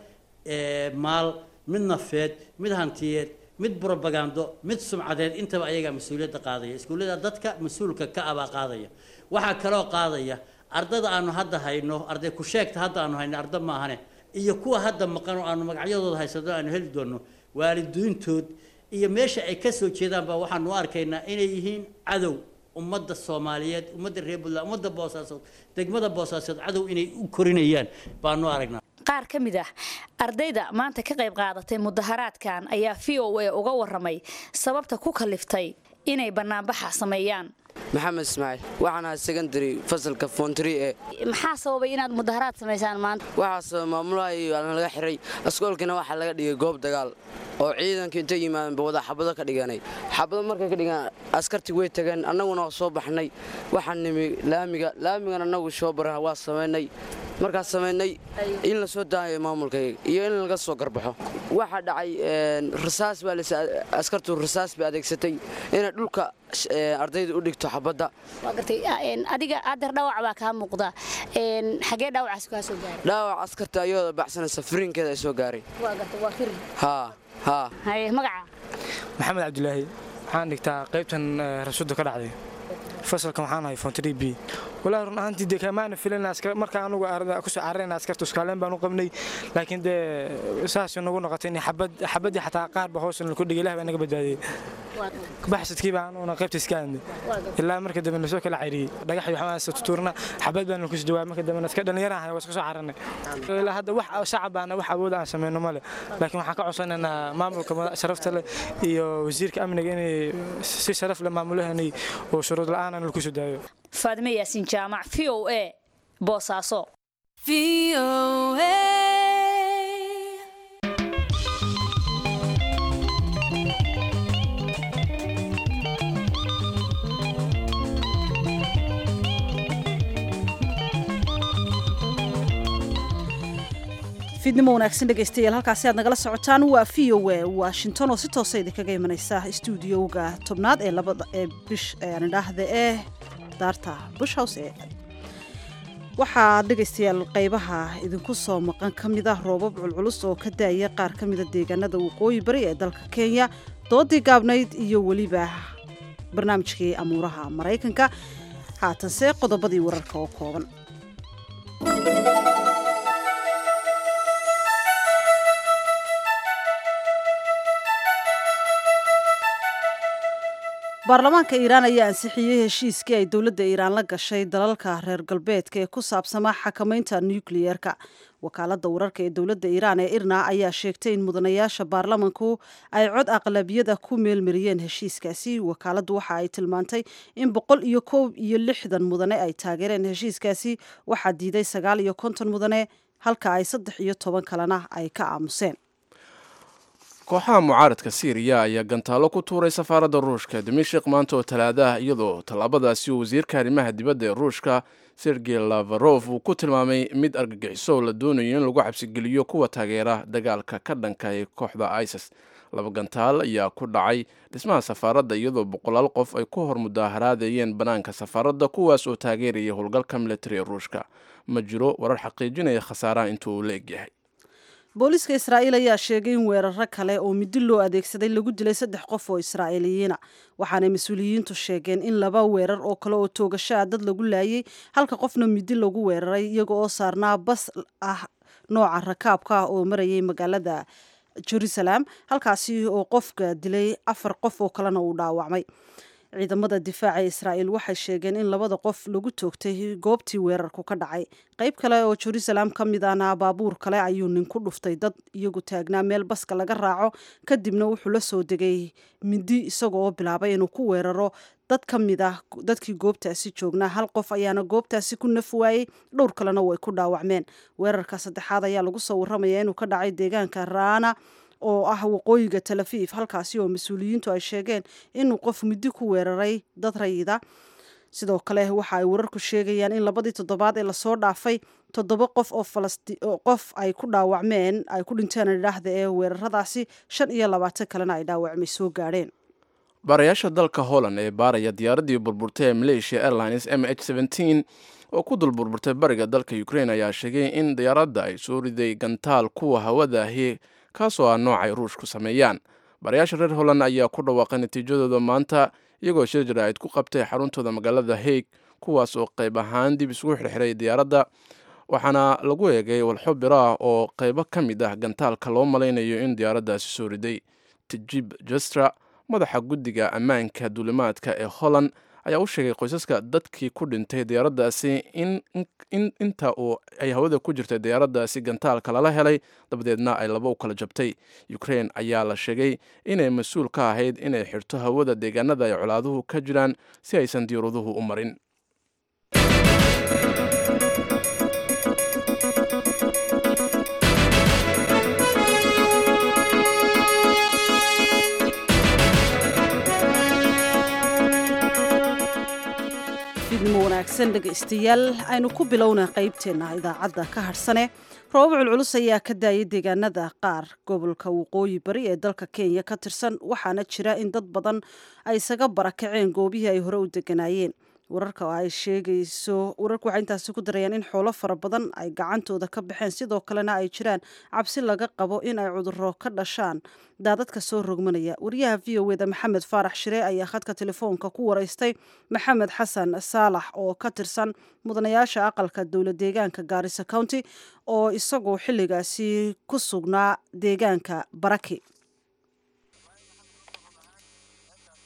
maal mid nafeed mid hantiyeed mid brobagando mid sumcadeed intaba ayagaa mas-uuliyadda qaadaya iskuullada dadka mas-uulka ka abaa qaadaya waxaa kaloo qaadaya ardada aanu hadda hayno arday ku sheegta hadda aanu hayno arda maahane iyo kuwa hadda maqan oo aanu magacyadooda haysano aanu heli doonno waalidiintood iyo meesha ay ka soo jeedaan baa waxaanu u arkaynaa inay yihiin cadow ummadda soomaaliyeed ummadda reer puntland ummadda boosaasood degmada boosaasood cadow inay u korinayaan baanu aragnaa qaar ka mid ah ardayda maanta ka qayb qaadatay mudaharaadkan ayaa v o a uga waramay sababta ku kaliftay inay banaanbaxa sameeyaan maxamed ismaaciil waxaan ahay secondary fasalka fontri ee maxaa sababay inaad mudaharaad samaysaan maanta waxaa sabab maamulaha iyo aan laga xiray askoolkina waxaa laga dhigay goob dagaal oo ciidanka intay yimaadeenba wada xabado ka dhiganay xabado markay ka dhigaan askartii way tageen annaguna waa soo baxnay waxaan nimi laamiga laamigan annagu shoobara waa samaynay markaas samaynay in la soo daayo maamulkayga iyo in laga soo garbaxo waxaa dhacay rasaas baa askartu rasaas bay adeegsatay inay dhulka ardayda u dhigto xabadda waa gartay adiga adeer dhaawac baa kaa muuqda xagee dhaawacaas kaa soo gaaray dhaawac askarta ayadoo baxsanaysa firinkeeda ay soo gaaray waa gartay waa firin haa haa haye magaca maxamed cabdilaahi waxaan dhigtaa qaybtan rasuudda ka dhacday fasalka waxaan ahay fontri b walaahi run ahaantii dee kamaana filan marka anugu kusoo cararayna askarta iskaaleen baan u qabnay laakiin dee saas nagu noqotay in xabaddii xataa qaarba hoos ku dhigay ilaah baa naga badbaadiyey baxsadkii baan una qaybta iska aadnay ilaa marka dambe nasoo kala cayriyey dhagax iyo waxaan tutuurna xabad baan ku jawaab marka dambe iska dhalinyaraha waa iska soo cararnay ilaa hadda wax shacab baana wax awood aan sameyno male laakiin waxaan ka codsanaynaa maamulka sharafta leh iyo wasiirka amniga inay si sharaf leh maamulahanay oo shuruud la'aan aan lagu soo daayo faadime yaasin jaamac v o a boosaaso fiidnimo wanaagsan dhegaystayaal halkaasi aad nagala socotaan waa v o a washington oo si toosa idinkaga imanaysa stuudiyowga tobnaad ee labada ee bish aan idhaahda ee daarta bush house ee waxaa dhegaystayaal qaybaha idinku soo maqan ka mid ah roobab culculus oo ka daaya qaar ka mida deegaanada waqooyi bari ee dalka kenya doodii gaabnayd iyo weliba barnaamijkii amuuraha maraykanka haatanse qodobadii wararka oo kooban baarlamaanka iiraan ayaa ansixiyey heshiiskii ay dowladda iiraan la gashay dalalka reer galbeedka ee ku saabsamaa xakamaynta nukliyeerka wakaaladda wararka ee dowladda iiraan ee irna ayaa sheegtay in mudanayaasha baarlamanku ay cod aqlabiyada ku meelmariyeen heshiiskaasi wakaaladdu waxa ay tilmaantay in boqol iyo koob iyo lixdan mudane ay taageereen heshiiskaasi waxaa diiday sagaal iyo konton mudane halka ay saddex iyo toban kalena ay ka aamuseen kooxaha mucaaradka siiriya ayaa gantaalo ku tuuray safaaradda ruushka dimashik maanta oo talaada ah iyadoo tallaabadaasi uu wasiirka arrimaha dibadda ee ruushka sergey lafarof uu ku tilmaamay mid argagixiso la doonayo in lagu xabsigeliyo kuwa taageera dagaalka ka dhanka ee kooxda isis laba gantaal ayaa ku dhacay dhismaha safaaradda iyadoo boqolaal qof ay ku hor mudaaharaadayeen bannaanka safaaradda kuwaas oo taageeraya howlgalka militari ee ruushka ma jiro warar xaqiijinaya khasaaraha intuu uu la egyahay booliiska israa'iil ayaa sheegay in weeraro kale oo midi loo adeegsaday lagu dilay saddex qof oo israa'iiliyiina waxaanay mas-uuliyiintu sheegeen in laba weerar oo kale oo toogasho ah dad lagu laayay halka qofna midi lagu weeraray iyaga oo saarnaa bas ah nooca rakaabka ah oo marayay magaalada jerusalem halkaasi oo qofka dilay afar qof oo kalena uu dhaawacmay ciidamada difaaca israa'iil waxay sheegeen in labada qof lagu toogtay goobtii weerarku ka dhacay qayb kale oo jerusalem ka mid ahna baabuur kale ayuu nin ku dhuftay dad iyagu taagnaa meel baska laga raaco kadibna wuxuu la soo degay midi isagoo bilaabay inuu ku weeraro dad ka mid ah dadkii goobtaasi joognaa hal qof ayaana goobtaasi ku naf waayey dhowr kalena way ku dhaawacmeen weerarka saddexaad ayaa lagu soo warramaya inuu ka dhacay deegaanka raana oo ah waqooyiga talafiif halkaasi oo mas-uuliyiintu ay sheegeen inuu qof muddi ku weeraray dad rayida sidoo kale waxa ay wararku sheegayaan in labadii toddobaad ee lasoo dhaafay toddoba qof oo qof ay ku dhaawacmeen ay ku dhinteen idhaahda ee weeraradaasi shan iyo labaatan kalena ay dhaawacmay soo gaadheen baarayaasha dalka holland ee baaraya diyaaraddii burburtay ee malaysia airlines m h oo ku dul burburtay bariga dalka ukraine ayaa sheegay in diyaaradda ay soo riday gantaal kuwa hawada ahi kaasoo ah noocay ruushku sameeyaan baarayaasha reer holland ayaa ku dhawaaqay natiijadooda maanta iyagoo shir jaraa'id ku qabtay xaruntooda magaalada haig kuwaas oo qayb ahaan dib isugu xirxiray diyaaradda waxaana lagu eegay walxo biro ah oo qaybo ka mid ah gantaalka loo malaynayo in diyaaraddaasi soo riday tijib jastra madaxa guddiga ammaanka duulimaadka ee holland ayaa u sheegay qoysaska dadkii ku dhintay diyaaraddaasi in inta uu ay hawada ku jirtay diyaaraddaasi gantaalka lala helay dabadeedna ay laba u kala jabtay ukraine ayaa la sheegay inay mas-uul ka ahayd inay xirto hawada deegaanada ay colaaduhu ka jiraan si aysan diyaaraduhu u marin fiidnimo wanaagsan dhegaystayaal aynu ku bilowna qaybteenna idaacadda ka hadhsane roobab culculus ayaa ka daayay deegaanada qaar gobolka waqooyi bari ee dalka kenya ka tirsan waxaana jira in dad badan ay isaga barakaceen goobihii ay hore u deganaayeen wararka ay sheegayso wararku waxay intaasi ku darayaan in xoolo fara badan ay gacantooda ka baxeen sidoo kalena ay jiraan cabsi laga qabo in ay cuduro ka dhashaan daadadka soo rogmanaya wariyaha v o eda maxamed faarax shire ayaa khadka telefoonka ku waraystay maxamed xasan saalax oo ka tirsan mudanayaasha aqalka dowlad deegaanka gaarisa county oo isagoo xilligaasi ku sugnaa deegaanka baraki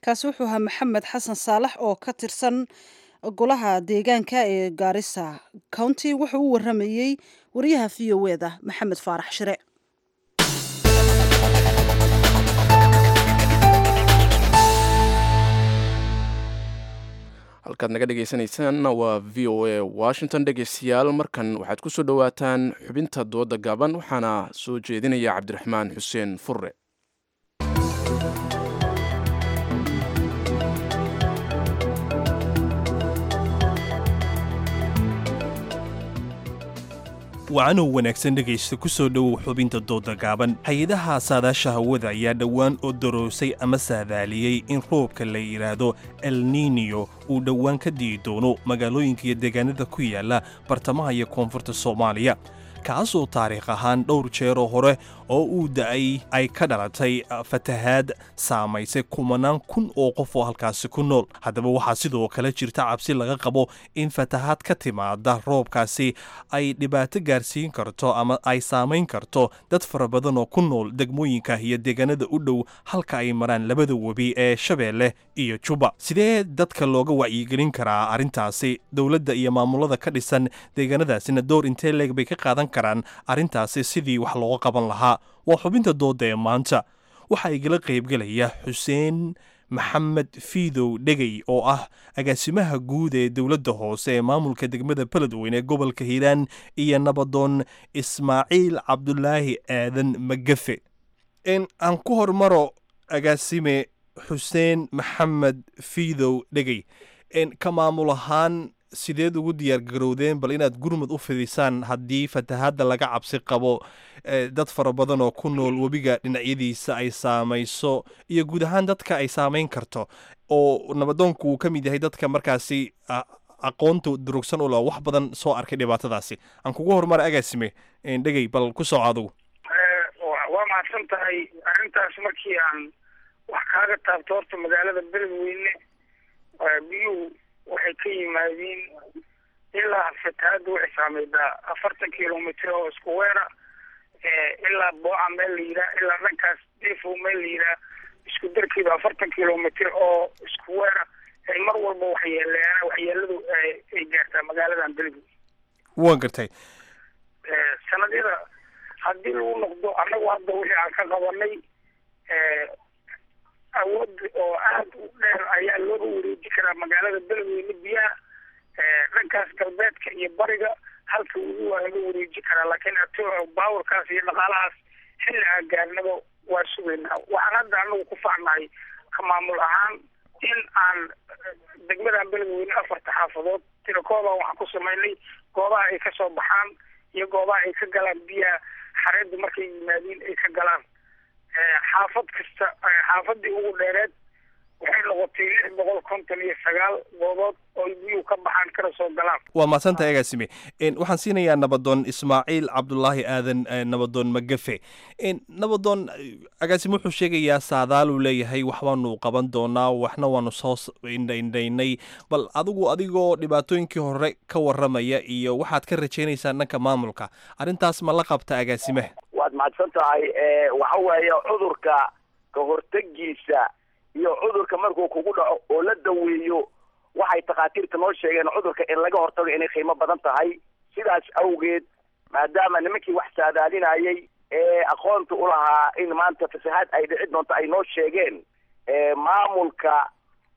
kaasi wuxuu ahaa maxamed xasan saalax oo ka tirsan golaha deegaanka ee gaarisa county wuxuu u waramayey wariyaha v o eda maxamed faarax shire halkaad naga dhegaysanaysaanna waa v o a washington dhegaystayaal markan waxaad ku soo dhowaataan xubinta dooda gaaban waxaana soo jeedinaya cabdiraxmaan xuseen furre wacanow wanaagsan dhegaysta ku soo dhowow xubinta dooda gaaban hay-adaha saadaasha hawada ayaa dhowaan oo daroosay ama saadaaliyey in roobka la yidhaahdo el niniyo uu dhowaan ka di'i doono magaalooyinka iyo deegaanada ku yaala bartamaha iyo koonfurta soomaaliya kaasoo taariikh ahaan dhowr jeeroo hore oo uu da'ay ay ka dhalatay fatahaad saamaysay kumanaan kun oo qof oo halkaasi ku nool haddaba waxaa sidoo kale jirta cabsi laga qabo in fatahaad ka timaada roobkaasi ay dhibaato gaarsiin karto ama ay saamayn karto dad fara badan oo ku nool degmooyinka iyo deegaanada u dhow halka ay maraan labada webi ee shabeelle iyo juba sidee dadka looga wacyigelin karaa arrintaasi dowladda iyo maamulada ka dhisan deegaanadaasina door intee leeg bay ka qaadan karaan arrintaasi sidii wax looga qaban lahaa waa xubinta dooda ee maanta waxaa igala qaybgelaya xuseen maxamed fiidow dhegey oo ah agaasimaha guud ee dowladda hoose ee maamulka degmada beledweyne ee gobolka hiiraan iyo nabadoon ismaaciil cabdulaahi aadan magafe aan ku hormaro agaasime xuseen maxamed fiidow dhegey ka maamul ahaan sideed ugu diyaargarowdeen bal inaad gurmud u fidisaan haddii fatahaadda laga cabsi qabo dad fara badan oo ku nool webiga dhinacyadiisa ay saamayso iyo guud ahaan dadka ay saamayn karto oo nabadoonku uu ka mid yahay dadka markaasi aqoonta durugsan u la wax badan soo arkay dhibaatadaasi aan kugu horumara agaasime dhegey bal ku soo adugu waa mahadsan tahay arrintaas markii aan wax kaaga taabto horta magaalada beledweyne biyuhu waxay ka yimaadiin ilaa fatahaadda waxay saameydaa afartan kilomitr oo isku weera ilaa booca meel la yiraa ilaa dhankaas defo meel la yiraa isku darkiiba afartan kilomitr oo isku weera ay mar walba waxyeeleeyaan waxyeeladu ay gaartaa magaaladan beledweyne waan gartay sanadyada haddii lagu noqdo annagu hadda wixii aan ka qabanay awood oo aada u dheer ayaa looga wareeji karaa magaalada beledweyne biyaha dhankaas galbeedka iyo bariga halka weli waa laga wareeji karaa laakiin baawarkaas iyo dhaqaalahaas xilli aan gaarnaba waa sugaynaa waxaan hadda anagu ku faacnahay ka maamul ahaan in aan degmadan beledweyne afarta xaafadood tirakooda waxaan ku samaynay goobaha ay kasoo baxaan iyo goobaha ay ka galaan biyaha xareeddu markay yimaadiin ay ka galaan xaafad kasta xaafadii ugu dheereed waxay noqotay lix boqol konton iyo sagaal goobood oo biyuhu ka baxaan kana soo galaan waa mahadsanta agaasime waxaan siinayaa nabadoon ismaaciil cabdulaahi aadan nabadoon magafe nabadoon agaasime wuxuu sheegayaa saadaaluu leeyahay waxbaanu qaban doonaa waxna waanu soo indhaindhaynay bal adigu adigoo dhibaatooyinkii hore ka waramaya iyo waxaad ka rajaynaysaan dhanka maamulka arrintaas ma la qabta agaasime waad mahadsan tahay waxa weeye cudurka ka hortegiisa iyo cudurka markuu kugu dhaco oo la daweeyo waxay takhaatiirta noo sheegeen cudurka in laga hortago inay qiimo badan tahay sidaas awgeed maadaama nimankii wax saadaalinayay ee aqoonta u lahaa in maanta fasahaad ay dhici doonto ay noo sheegeen maamulka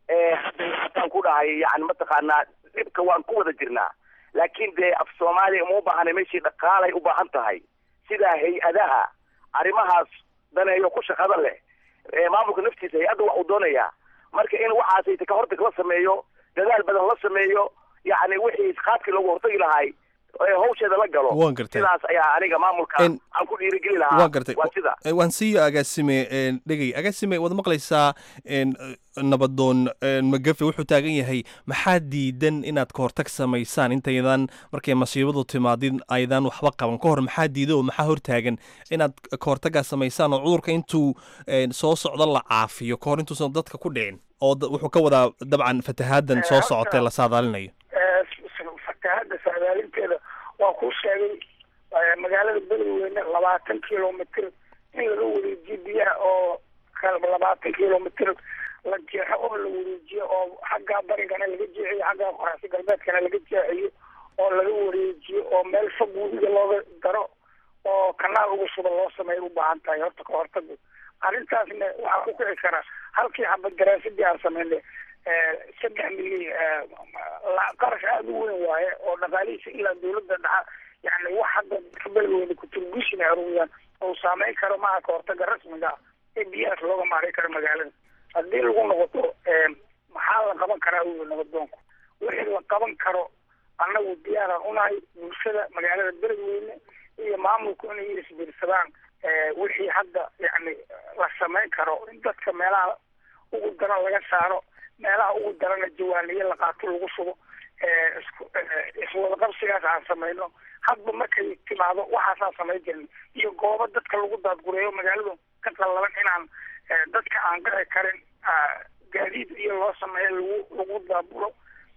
hataan ku dhahay yani mataqaanaa dhibka waan ku wada jirnaa laakiin dee af soomaaliya uma ubaahana meeshii dhaqaalay u baahan tahay sida hay-adaha arrimahaas daneeyo ku shaqada leh maamulka naftiisa hay-adda wax uu doonayaa marka in waxaasayta ka hortag la sameeyo dadaal badan la sameeyo yacni wixii qaadkii loogu hortagi lahay hawsheeda la galo waan gartay sidaas ayaa aniga maamulka aan ku dhiirigeli lahaa waan gartay waa sida waan siiyo agaasime dhegey agaasime waad maqlaysaa nabadoon magafe wuxuu taagan yahay maxaa diidan inaad ka hortag samaysaan intaydan markay masiibadu timaadin aydan waxba qaban ka hor maxaa diida oo maxaa hortaagan inaad ka hortagaa samaysaan oo cudurka intuu soo socdo la caafiyo ka hor intuusan dadka ku dhicin oo wuxuu ka wadaa dabcan fatahaadan soo socotee la saadaalinayo fatahaadda saadaalinteeda waa kuu sheegay magaalada beledweyne labaatan kilomitr in laga wareejiyo biyaha oo labaatan kilomitr la jeexo oo la wareejiyo oo xaggaa barigana laga jeexiyo xaggaa qoraasi galbeedkana laga jeexiyo oo laga wareejiyo oo meel fog webiga looga daro oo kanaal uga shuba loo sameeyo u baahan tahay horta ka hortagu arrintaasna waxaa ku kici kara halkii xabad daraasadii aan sameynay saddex milyan qarash aada u weyn waaye oo dhaqaalihiisa ilaa dawladda dhaxa yani wax hadda ka beelweyne kuturgushina aruriyaan oo saameyn karo maaha ka hortaga rasmiga ah ee biyahaas looga maaray karo magaalada haddii lagu noqoto maxaa la qaban karaa uyi nabadoonku wixii la qaban karo annagu diyaaraan unahay bulshada magaalada beledweyne iyo maamulku inay isbiirsadaan wixii hadda yani la samayn karo in dadka meelaha ugu daran laga saaro meelaha ugu darana jawaaniye la qaato lagu shubo iswadaqabsigaas aan samayno hadba markay timaado waxaasaan samayn jirin iyo goobo dadka lagu daadgureeyo magaaladu ka qallaban inaan dadka aan gaci karin gaadiid iyo loo sameeyo lagu lagu daabulo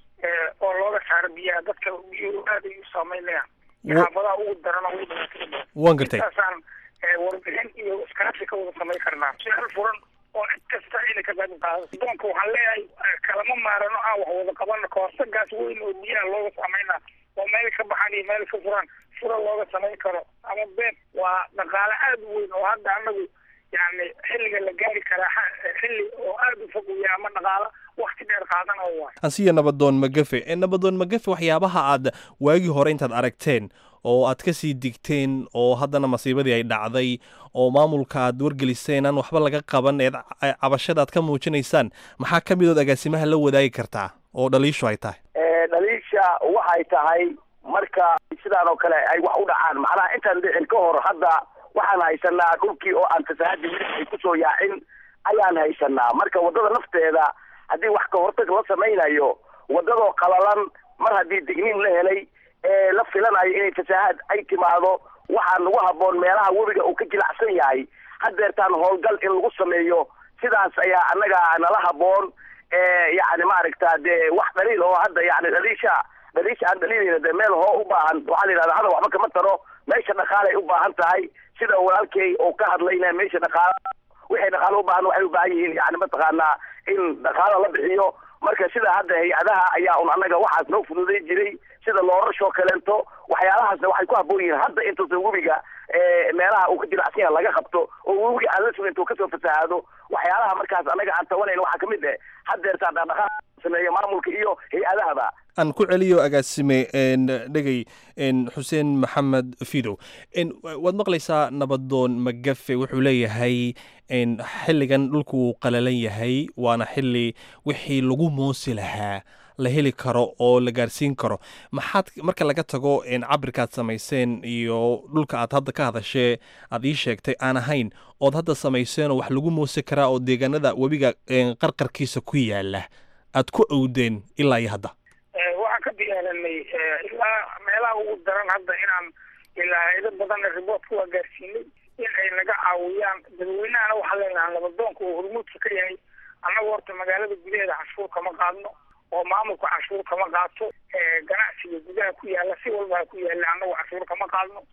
oo looga saaro biyaha dadka biyuhu aad ay u saameynayaan xaafadaha ugu daran oo ugu dhibaatada waan gartay intaasaan warbixin iyo iskaashi ka wada samayn karnaa si hal furan oo cid kasta inay ka qayb qaadato doonka waxaan leeyahay kalama maarano aan wax wada qabano kahortagaas weyn oo biyaha looga sameynaa oo meel ka baxan iyo meel ka furan fura looga samayn karo ama been waa dhaqaale aada u weyn oo hadda anagu yani xilliga la gaari karaa xilli oo aada u fog uya ama dhaqaalo wakti dheer qaadana waay ansiya nabadoon magafe ee nabadoon magafe waxyaabaha aad waagii hore intaad aragteen oo aad ka sii digteen oo haddana masiibadii ay dhacday oo maamulka aad wargeliseen aan waxba laga qaban eed cabashada aad ka muujinaysaan maxaa ka midood agaasimaha la wadaagi kartaa oo dhaliishu ay tahay dhaliisha waxay tahay marka sidaan oo kale ay wax u dhacaan macnaha intaan dhicin ka hor hadda waxaan haysanaa dhulkii oo aan fasaahadii weli ay kusoo yaacin ayaan haysanaa marka waddada nafteeda haddii wax ka hortag la samaynayo waddadoo qalalan mar haddii digniin la helay ee la filanayo inay fasaahad ay timaado waxaa nagu habboon meelaha webiga uu ka jilacsan yahay haddeertaan howlgal in lagu sameeyo sidaas ayaa annaga nala habboon yani maaragta dee wax dhaliil oo hadda yani dhaliisha dhaliisha aan dhaliilayna dee meel hoo u baahan waxaa la yidhahda hadal waxba kama taro meesha dhaqaalay u baahan tahay sida walaalkay uu ka hadlayna meesha dhaqaala wixii dhaqaalo u baahan waxay u baahan yihiin yani mataqaanaa in dhaqaalo la bixiyo marka sida hadda hay-adaha ayaa un annaga waxaas noo fududay jiray sida loorashoo kaleento waxyaalahaasna waxay ku habboon yihiin hadda intuusan webiga meelaha uu ka jiracsan yaha laga qabto oo webiga aan la sugin intuu kasoo fasahaado waxyaalaha markaas annaga aan tabanayn waxaa kamid eh haddeertaa dhaqdhaqaaq sameeya maamulka iyo hay-adahaba aan ku celiyo agaasime dhegey xuseen maxamed fidow waad maqlaysaa nabadoon magafe wuxuu leeyahay xilligan dhulku wuu qalalan yahay waana xili wixii lagu moosi lahaa la heli karo oo la gaarsiin karo maxaad marka laga tago cabirkaad samayseen iyo dhulka aad hadda ka hadashee aad ii sheegtay aan ahayn ood hadda samayseenoo wax lagu moosi karaa oo deegaanada webiga qarqarkiisa ku yaala aad ku owdeen ilaa iyo hadda waxaan ka diyaaranay ilaa meelaha ugu daran hadda inaan ilaa haydo badanna riboortka waa gaarsiinay in ay naga caawiyaan dadweynahana waxaa leenahay nabadoonka uu hormuudka ka yahay annagu horta magaalada gudaheeda canshuur kama qaadno oo maamulka canshuur kama qaato ganacsiga gudaha ku yaala si walba ha ku yaala annagu canshuur kama qaadno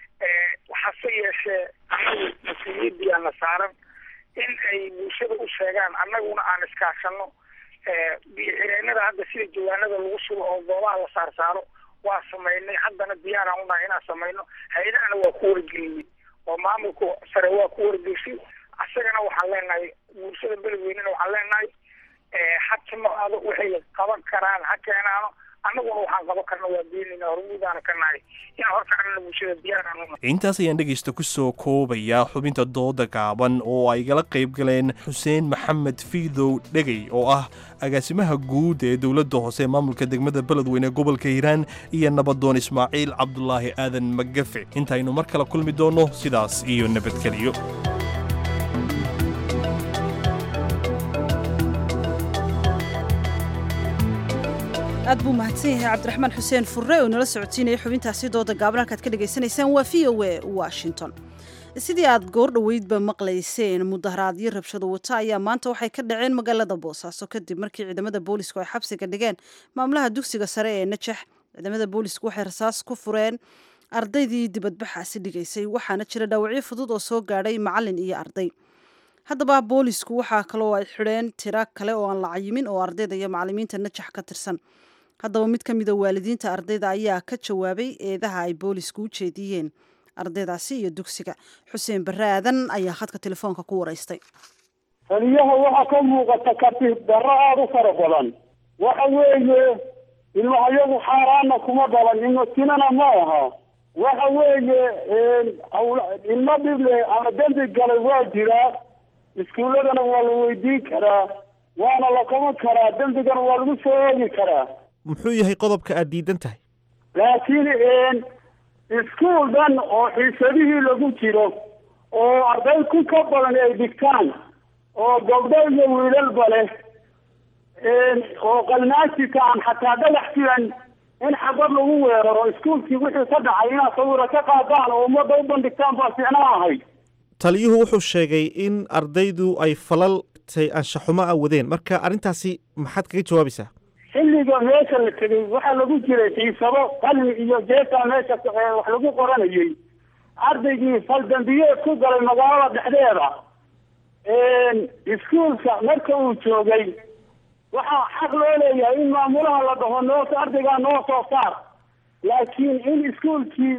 hase yeeshee annagu mas-uuliyadiyaana saaran in ay bulshada u sheegaan annaguna aan iskaashano biyo xireenada hadda sida jawaanada lagu sugo oo goobaha la saar saaro waa samaynay haddana diyaaraan unahay inaan samayno hay-adahana waa ku wargelinay oo maamulka sare waa ku wargeshay asagana waxaan leenahay bulshada beledweynena waxaan leenahay ha timaado waxay qaban karaan ha keenaano annaguna waxaan qaban karna waa beenayna hormuudaana ka nahay in horkacnana bulshada diyaaraan unahay intaas ayaan dhegaysta ku soo koobayaa xubinta dooda gaaban oo ay gala qayb galeen xuseen maxamed fiidow dhegey oo ah agaasimaha guud ee dowladda hoose ee maamulka degmada beledweyne gobolka hiiraan iyo nabadoon ismaaciil cabdulaahi aadan magafe intaynu mar kale kulmi doonno sidaas iyo nabadgeliyo aad buu mahadsan yahay cabdiraxmaan xuseen furre oo nala socotiinaya xubintaasi dooda gaaban halkaad ka dhagaysanaysaan waa v o e washington sidii aad goor dhoweydba maqlayseen mudaharaadyo rabshado wata ayaa maanta waxay ka dhaceen magaalada boosaaso kadib markii ciidamada boolisku ay xabsiga dhigeen maamulaha dugsiga sare ee najax ciidamada boolisku waxay rasaas ku fureen ardaydii dibadbaxaasi dhigaysay waxaana jira dhaawacyo fudud oo soo gaadhay macalin iyo arday haddaba boolisku waxaa kaloo ay xidheen tiro kale oo aan la cayimin oo ardayda iyo macalimiinta najax ka tirsan haddaba mid ka mida waalidiinta ardayda ayaa ka jawaabay eedaha ay boolisku u jeediyeen ardaydaasi iyo dugsiga xuseen barre aadan ayaa khadka telefoonka ku waraystay taliyaha waxaa ka muuqata katib darro aada u fara badan waxa weeye ilmahayagu xaaraana kuma dhalan ilmatinana ma aha waxa weeye ilmo dhible ama dembi galay waa jiraa iskuulladana waa la weydiin karaa waana la qaban karaa dembigana waa lagu soo oogi karaa muxuu yahay qodobka aad diidan tahay laakiin iskuul dhan oo xiisadihii lagu jiro oo arday ku ka badan ay dhigtaan oo gabdho iyo wiilalba leh oo qalnaasika aan xataa dhagax filan in xabad lagu weeraro iskuulkii wixii ka dhacay inaad sawira ka qaadaan oo ummadda u bandhigtaan baa fiicnaa ahayd taliyuhu wuxuu sheegay in ardaydu ay falal tay anshaxumo ah wadeen marka arrintaasi maxaad kaga jawaabaysaa xilliga meesha la tegey waxaa lagu jiray xiisado qalmi iyo jeetaa meesha wax lagu qoranayay ardaygii faldambiyeed ku galay magaalada dhexdeeda iskuulka marka uu joogay waxaa xaq loo leeyahay in maamulaha la dhaho noo ardaygaa noo soo saar laakiin in iskuulkii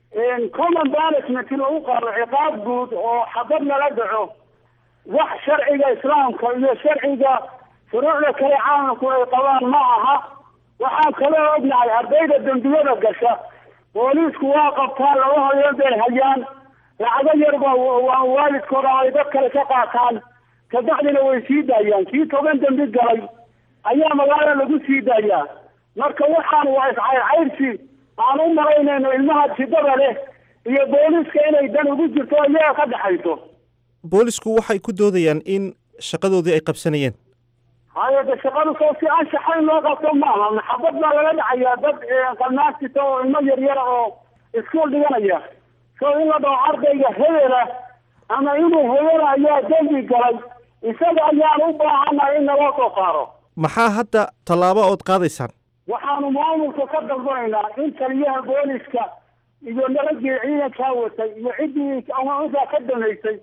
common management lagu qaado ciqaab guud oo xabad lala dhaco wax sharciga islaamka iyo sharciga furuucda kale caalamku ay qabaan ma aha waxaan kaloo ognahay ardayda dembiyada gasha booliisku waa qabtaan laba hayood bay hayaan lacago yarba waa waalidkooda ay dad kale ka qaataan kabacdina way sii daayaan kii toban dembi galay ayaa magaalo lagu sii daayaa marka waxaan waa iscayrcayrsi aan u malaynayno ilmaha jidada leh iyo booliiska inay dan ugu jirto iyaga ka dhexayso boolisku waxay ku doodayaan in shaqadoodii ay qabsanayeen haye de shaqadu soo si anshaxayn loo qabto maaha maxabad baa laga dhacayaa dad qalnaasita oo ilmo yaryara oo iskuol dhiganaya so in la dhaho ardayga hebela ama inuu hebela ayaa dembi galay isaga ayaan u baahannahay in naloo soo saaro maxaa hadda tallaabo ood qaadaysaan waxaanu maamulka ka dalbanaynaa in taliyaha booliska iyo nabadgii ciidankaa watay iyo ciddii amausaa ka damaysay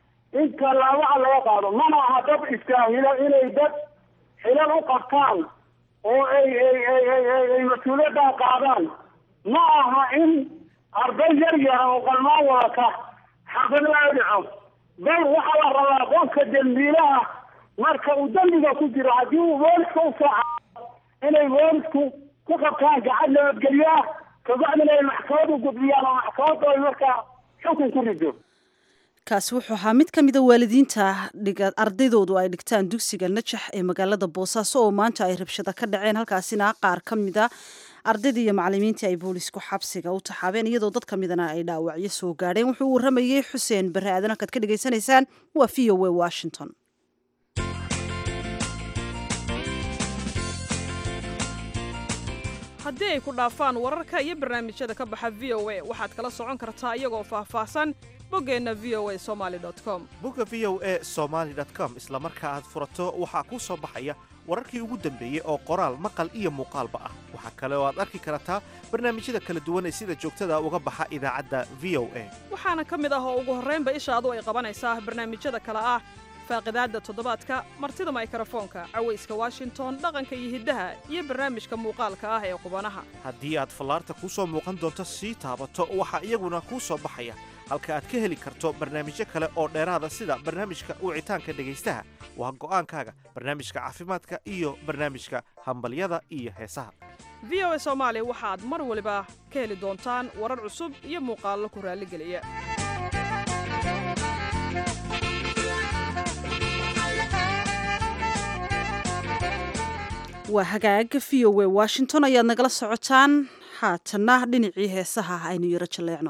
in tallaabaha laga qaado mana aha dad istaahilo inay dad xilal u qabtaan oo ay ay ay ay ay ay mas-uuliyaddan qaadaan ma aha in arday yar yara oo qalmaan wadata xabad loo dhico bal waxaa la rabaa qofka dembiilaha marka uu dembiga ku jiro haddii uu booliska u sooca inay boolisku ku qabtaan gacad nabadgelyo ah kabacdina ay maxkamad u gudbiyaan oo maxkamadda ay markaa xukun ku rido kaasi wuxuu ahaa mid ka mida waalidiinta dhiga ardaydoodu ay dhigtaan dugsiga najax ee magaalada boosaaso oo maanta ay rabshado ka dhaceen halkaasina qaar ka mida ardaydii iyo macalimiintii ay boolisku xabsiga u taxaabeen iyadoo dad ka midana ay dhaawacyo soo gaadheen wuxuu u waramayey xuseen barre aadan halkaad ka dhegaysanaysaan waa v o a washington haddii ay ku dhaafaan wararka iyo barnaamijyada ka baxa v o a waxaad kala socon kartaa iyagoo faahfaahsan boggeenna v o a somaali com bogga v o a somaali com isla marka aad furato waxaa kuu soo baxaya wararkii ugu dambeeyey oo qoraal maqal iyo muuqaalba ah waxaa kale oo aad arki kartaa barnaamijyada kala duwan ee sida joogtada uga baxa idaacadda v o a waxaana ka mid ah oo ugu horraynba ishaadu ay qabanaysaa barnaamijyada kale ah faaqidaadda toddobaadka martida maykrofoonka cawayska washington dhaqanka iyo hiddaha iyo barnaamijka muuqaalka ah ee qubanaha haddii aad fallaarta kuu soo muuqan doonto sii taabato waxaa iyaguna kuu soo baxaya halka aad ka heli karto barnaamijyo kale oo dheeraada sida barnaamijka wicitaanka dhegaystaha waa go'aankaaga barnaamijka caafimaadka iyo barnaamijka hambalyada iyo heesaha v o a soomaali waxaad mar waliba ka heli doontaan warar cusub iyo muuqaallo ku raalligeliya waa hagaaga v o a washington ayaad nagala socotaan haatanna dhinacii heesaha aynu yaro jaleecno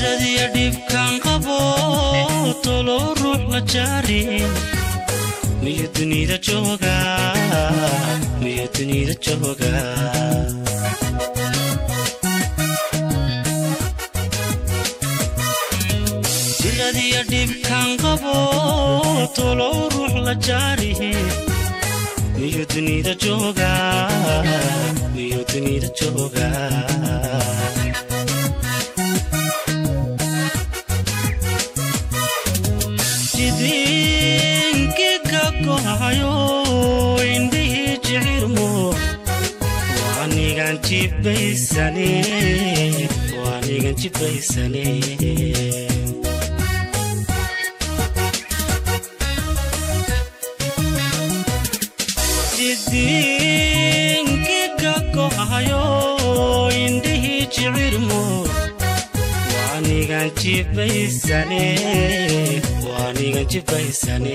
jiradiya dhibkan qabo tolow ruux la jaarin miyu dunida jooga miyu dunida jooga jiradiya dhibkan qabo tolow ruux la jaarihi miyu dunida jooga miyu dunida jooga jidinki ka kohayo indhihii jicirmo waanigan jibaysane waanigan jibaysane jidinki ka kohayo indhihii jicirmo waanigan jibaysane waanigan jibaysane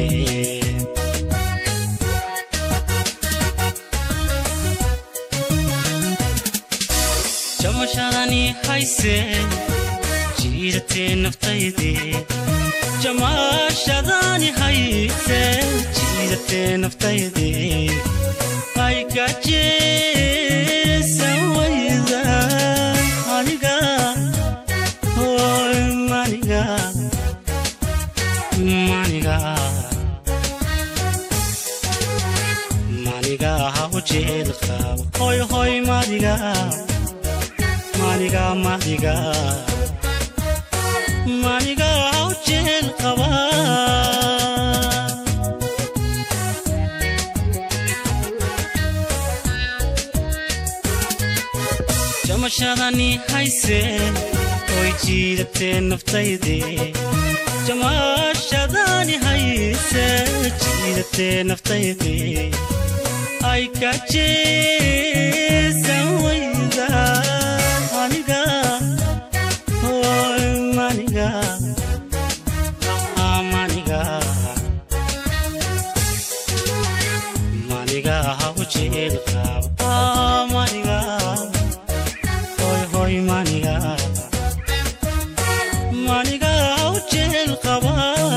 jamashadani hayse jiidatee naftaydii jamaashadani hayse jiidatee naftaydii ay gajeesan wayda aniga hoy maniga maniga maniga ha u jeel qabo hoy hoy madiga maniga madiga maniga ha u jeel qaba jamashadani hayse oy jiidatee naftaydii jamaashadani hayse jiidatee naftaydii ay ka jeesan wayda aniga hoy maniga ah, maniga maniga ha u jeel qabo Ah, maniga hoy hoy maniga maniga ha u jeel qaba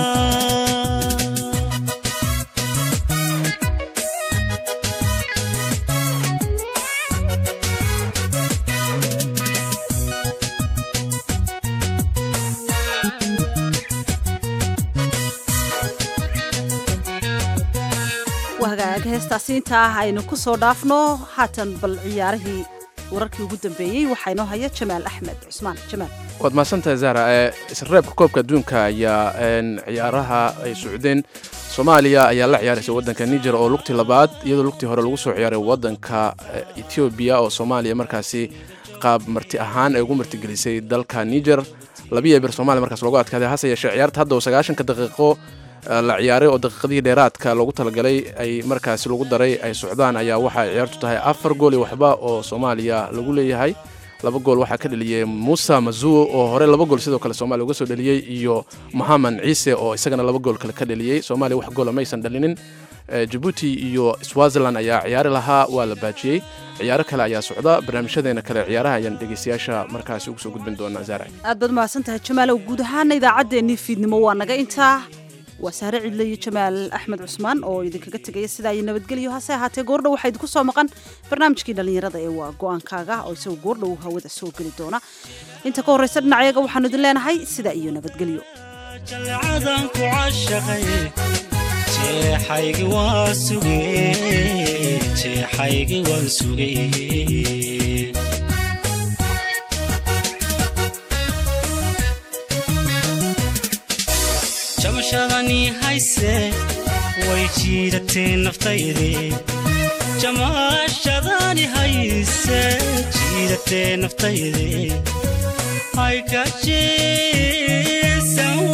wahagaag heestaasi intaa ah aynu ku soo dhaafno haatan bal ciyaarihii wararkii ugu dambeeyey waxaa inoo haya jamaal axmed cusmaan jamaal waad mahadsantahay zahra ee isreebka koobka adduunka ayaa een, ciyaaraha ay socdeen soomaaliya ayaa la ciyaaraysa waddanka niger oo lugtii labaad iyadoo lugtii hore lagu soo ciyaaray waddanka eh, etoobiya oo soomaaliya markaasi qaab marti ahaan ay ugu martigelisay dalka niger labiya bir soomaaliya markaas loogu adkaaday hase yeeshee ciyaarta hadda oo sagaashanka daqiiqo eh, la ciyaaray oo daqiiqadihii dheeraadka loogu talagalay ay markaasi lagu daray ay socdaan ayaa waxay ciyaartu tahay afar gool iyo waxba oo soomaaliya lagu leeyahay laba gool waxaa ka dheliyey musa mazuo oo hore laba gool sidoo kale soomaaliya uga soo dheliyey iyo mohamed ciise oo isagana laba gool kale ka dheliyey soomaaliya wax goola maysan dhalinin Eh, jabuuti iyo swaziland ayaa ciyaari lahaa waa la baajiyey ciyaaro kale ayaa socda barnaamijyadeena kale ciyaaraha ayaan dhegeystayaasha markaasi ugu soo gudbin doonaa zaara aad baad mahadsan tahay jamaalow guud ahaana idaacaddeenii fiidnimo waa naga intaa waa saare cidle iyo jamaal axmed cusmaan oo idinkaga tegaya sidaa iyo nabadgelyo hase ahaatee goordhow waxaa idinku soo maqan barnaamijkii dhallinyarada ee waa go-aankaaga oo isagoo goordhow hawada soo geli doona inta ka horreysa dhinacayaga waxaanu idin leenahay sidaa iyo nabadgelyo jalcadan ku cashaqay jeexaygi waa sugay jeexaygi waan sugay jamashadani hayse way jiidatee naftaydii jamaashadani hayse jiidatee naftaydii ay ka jeesan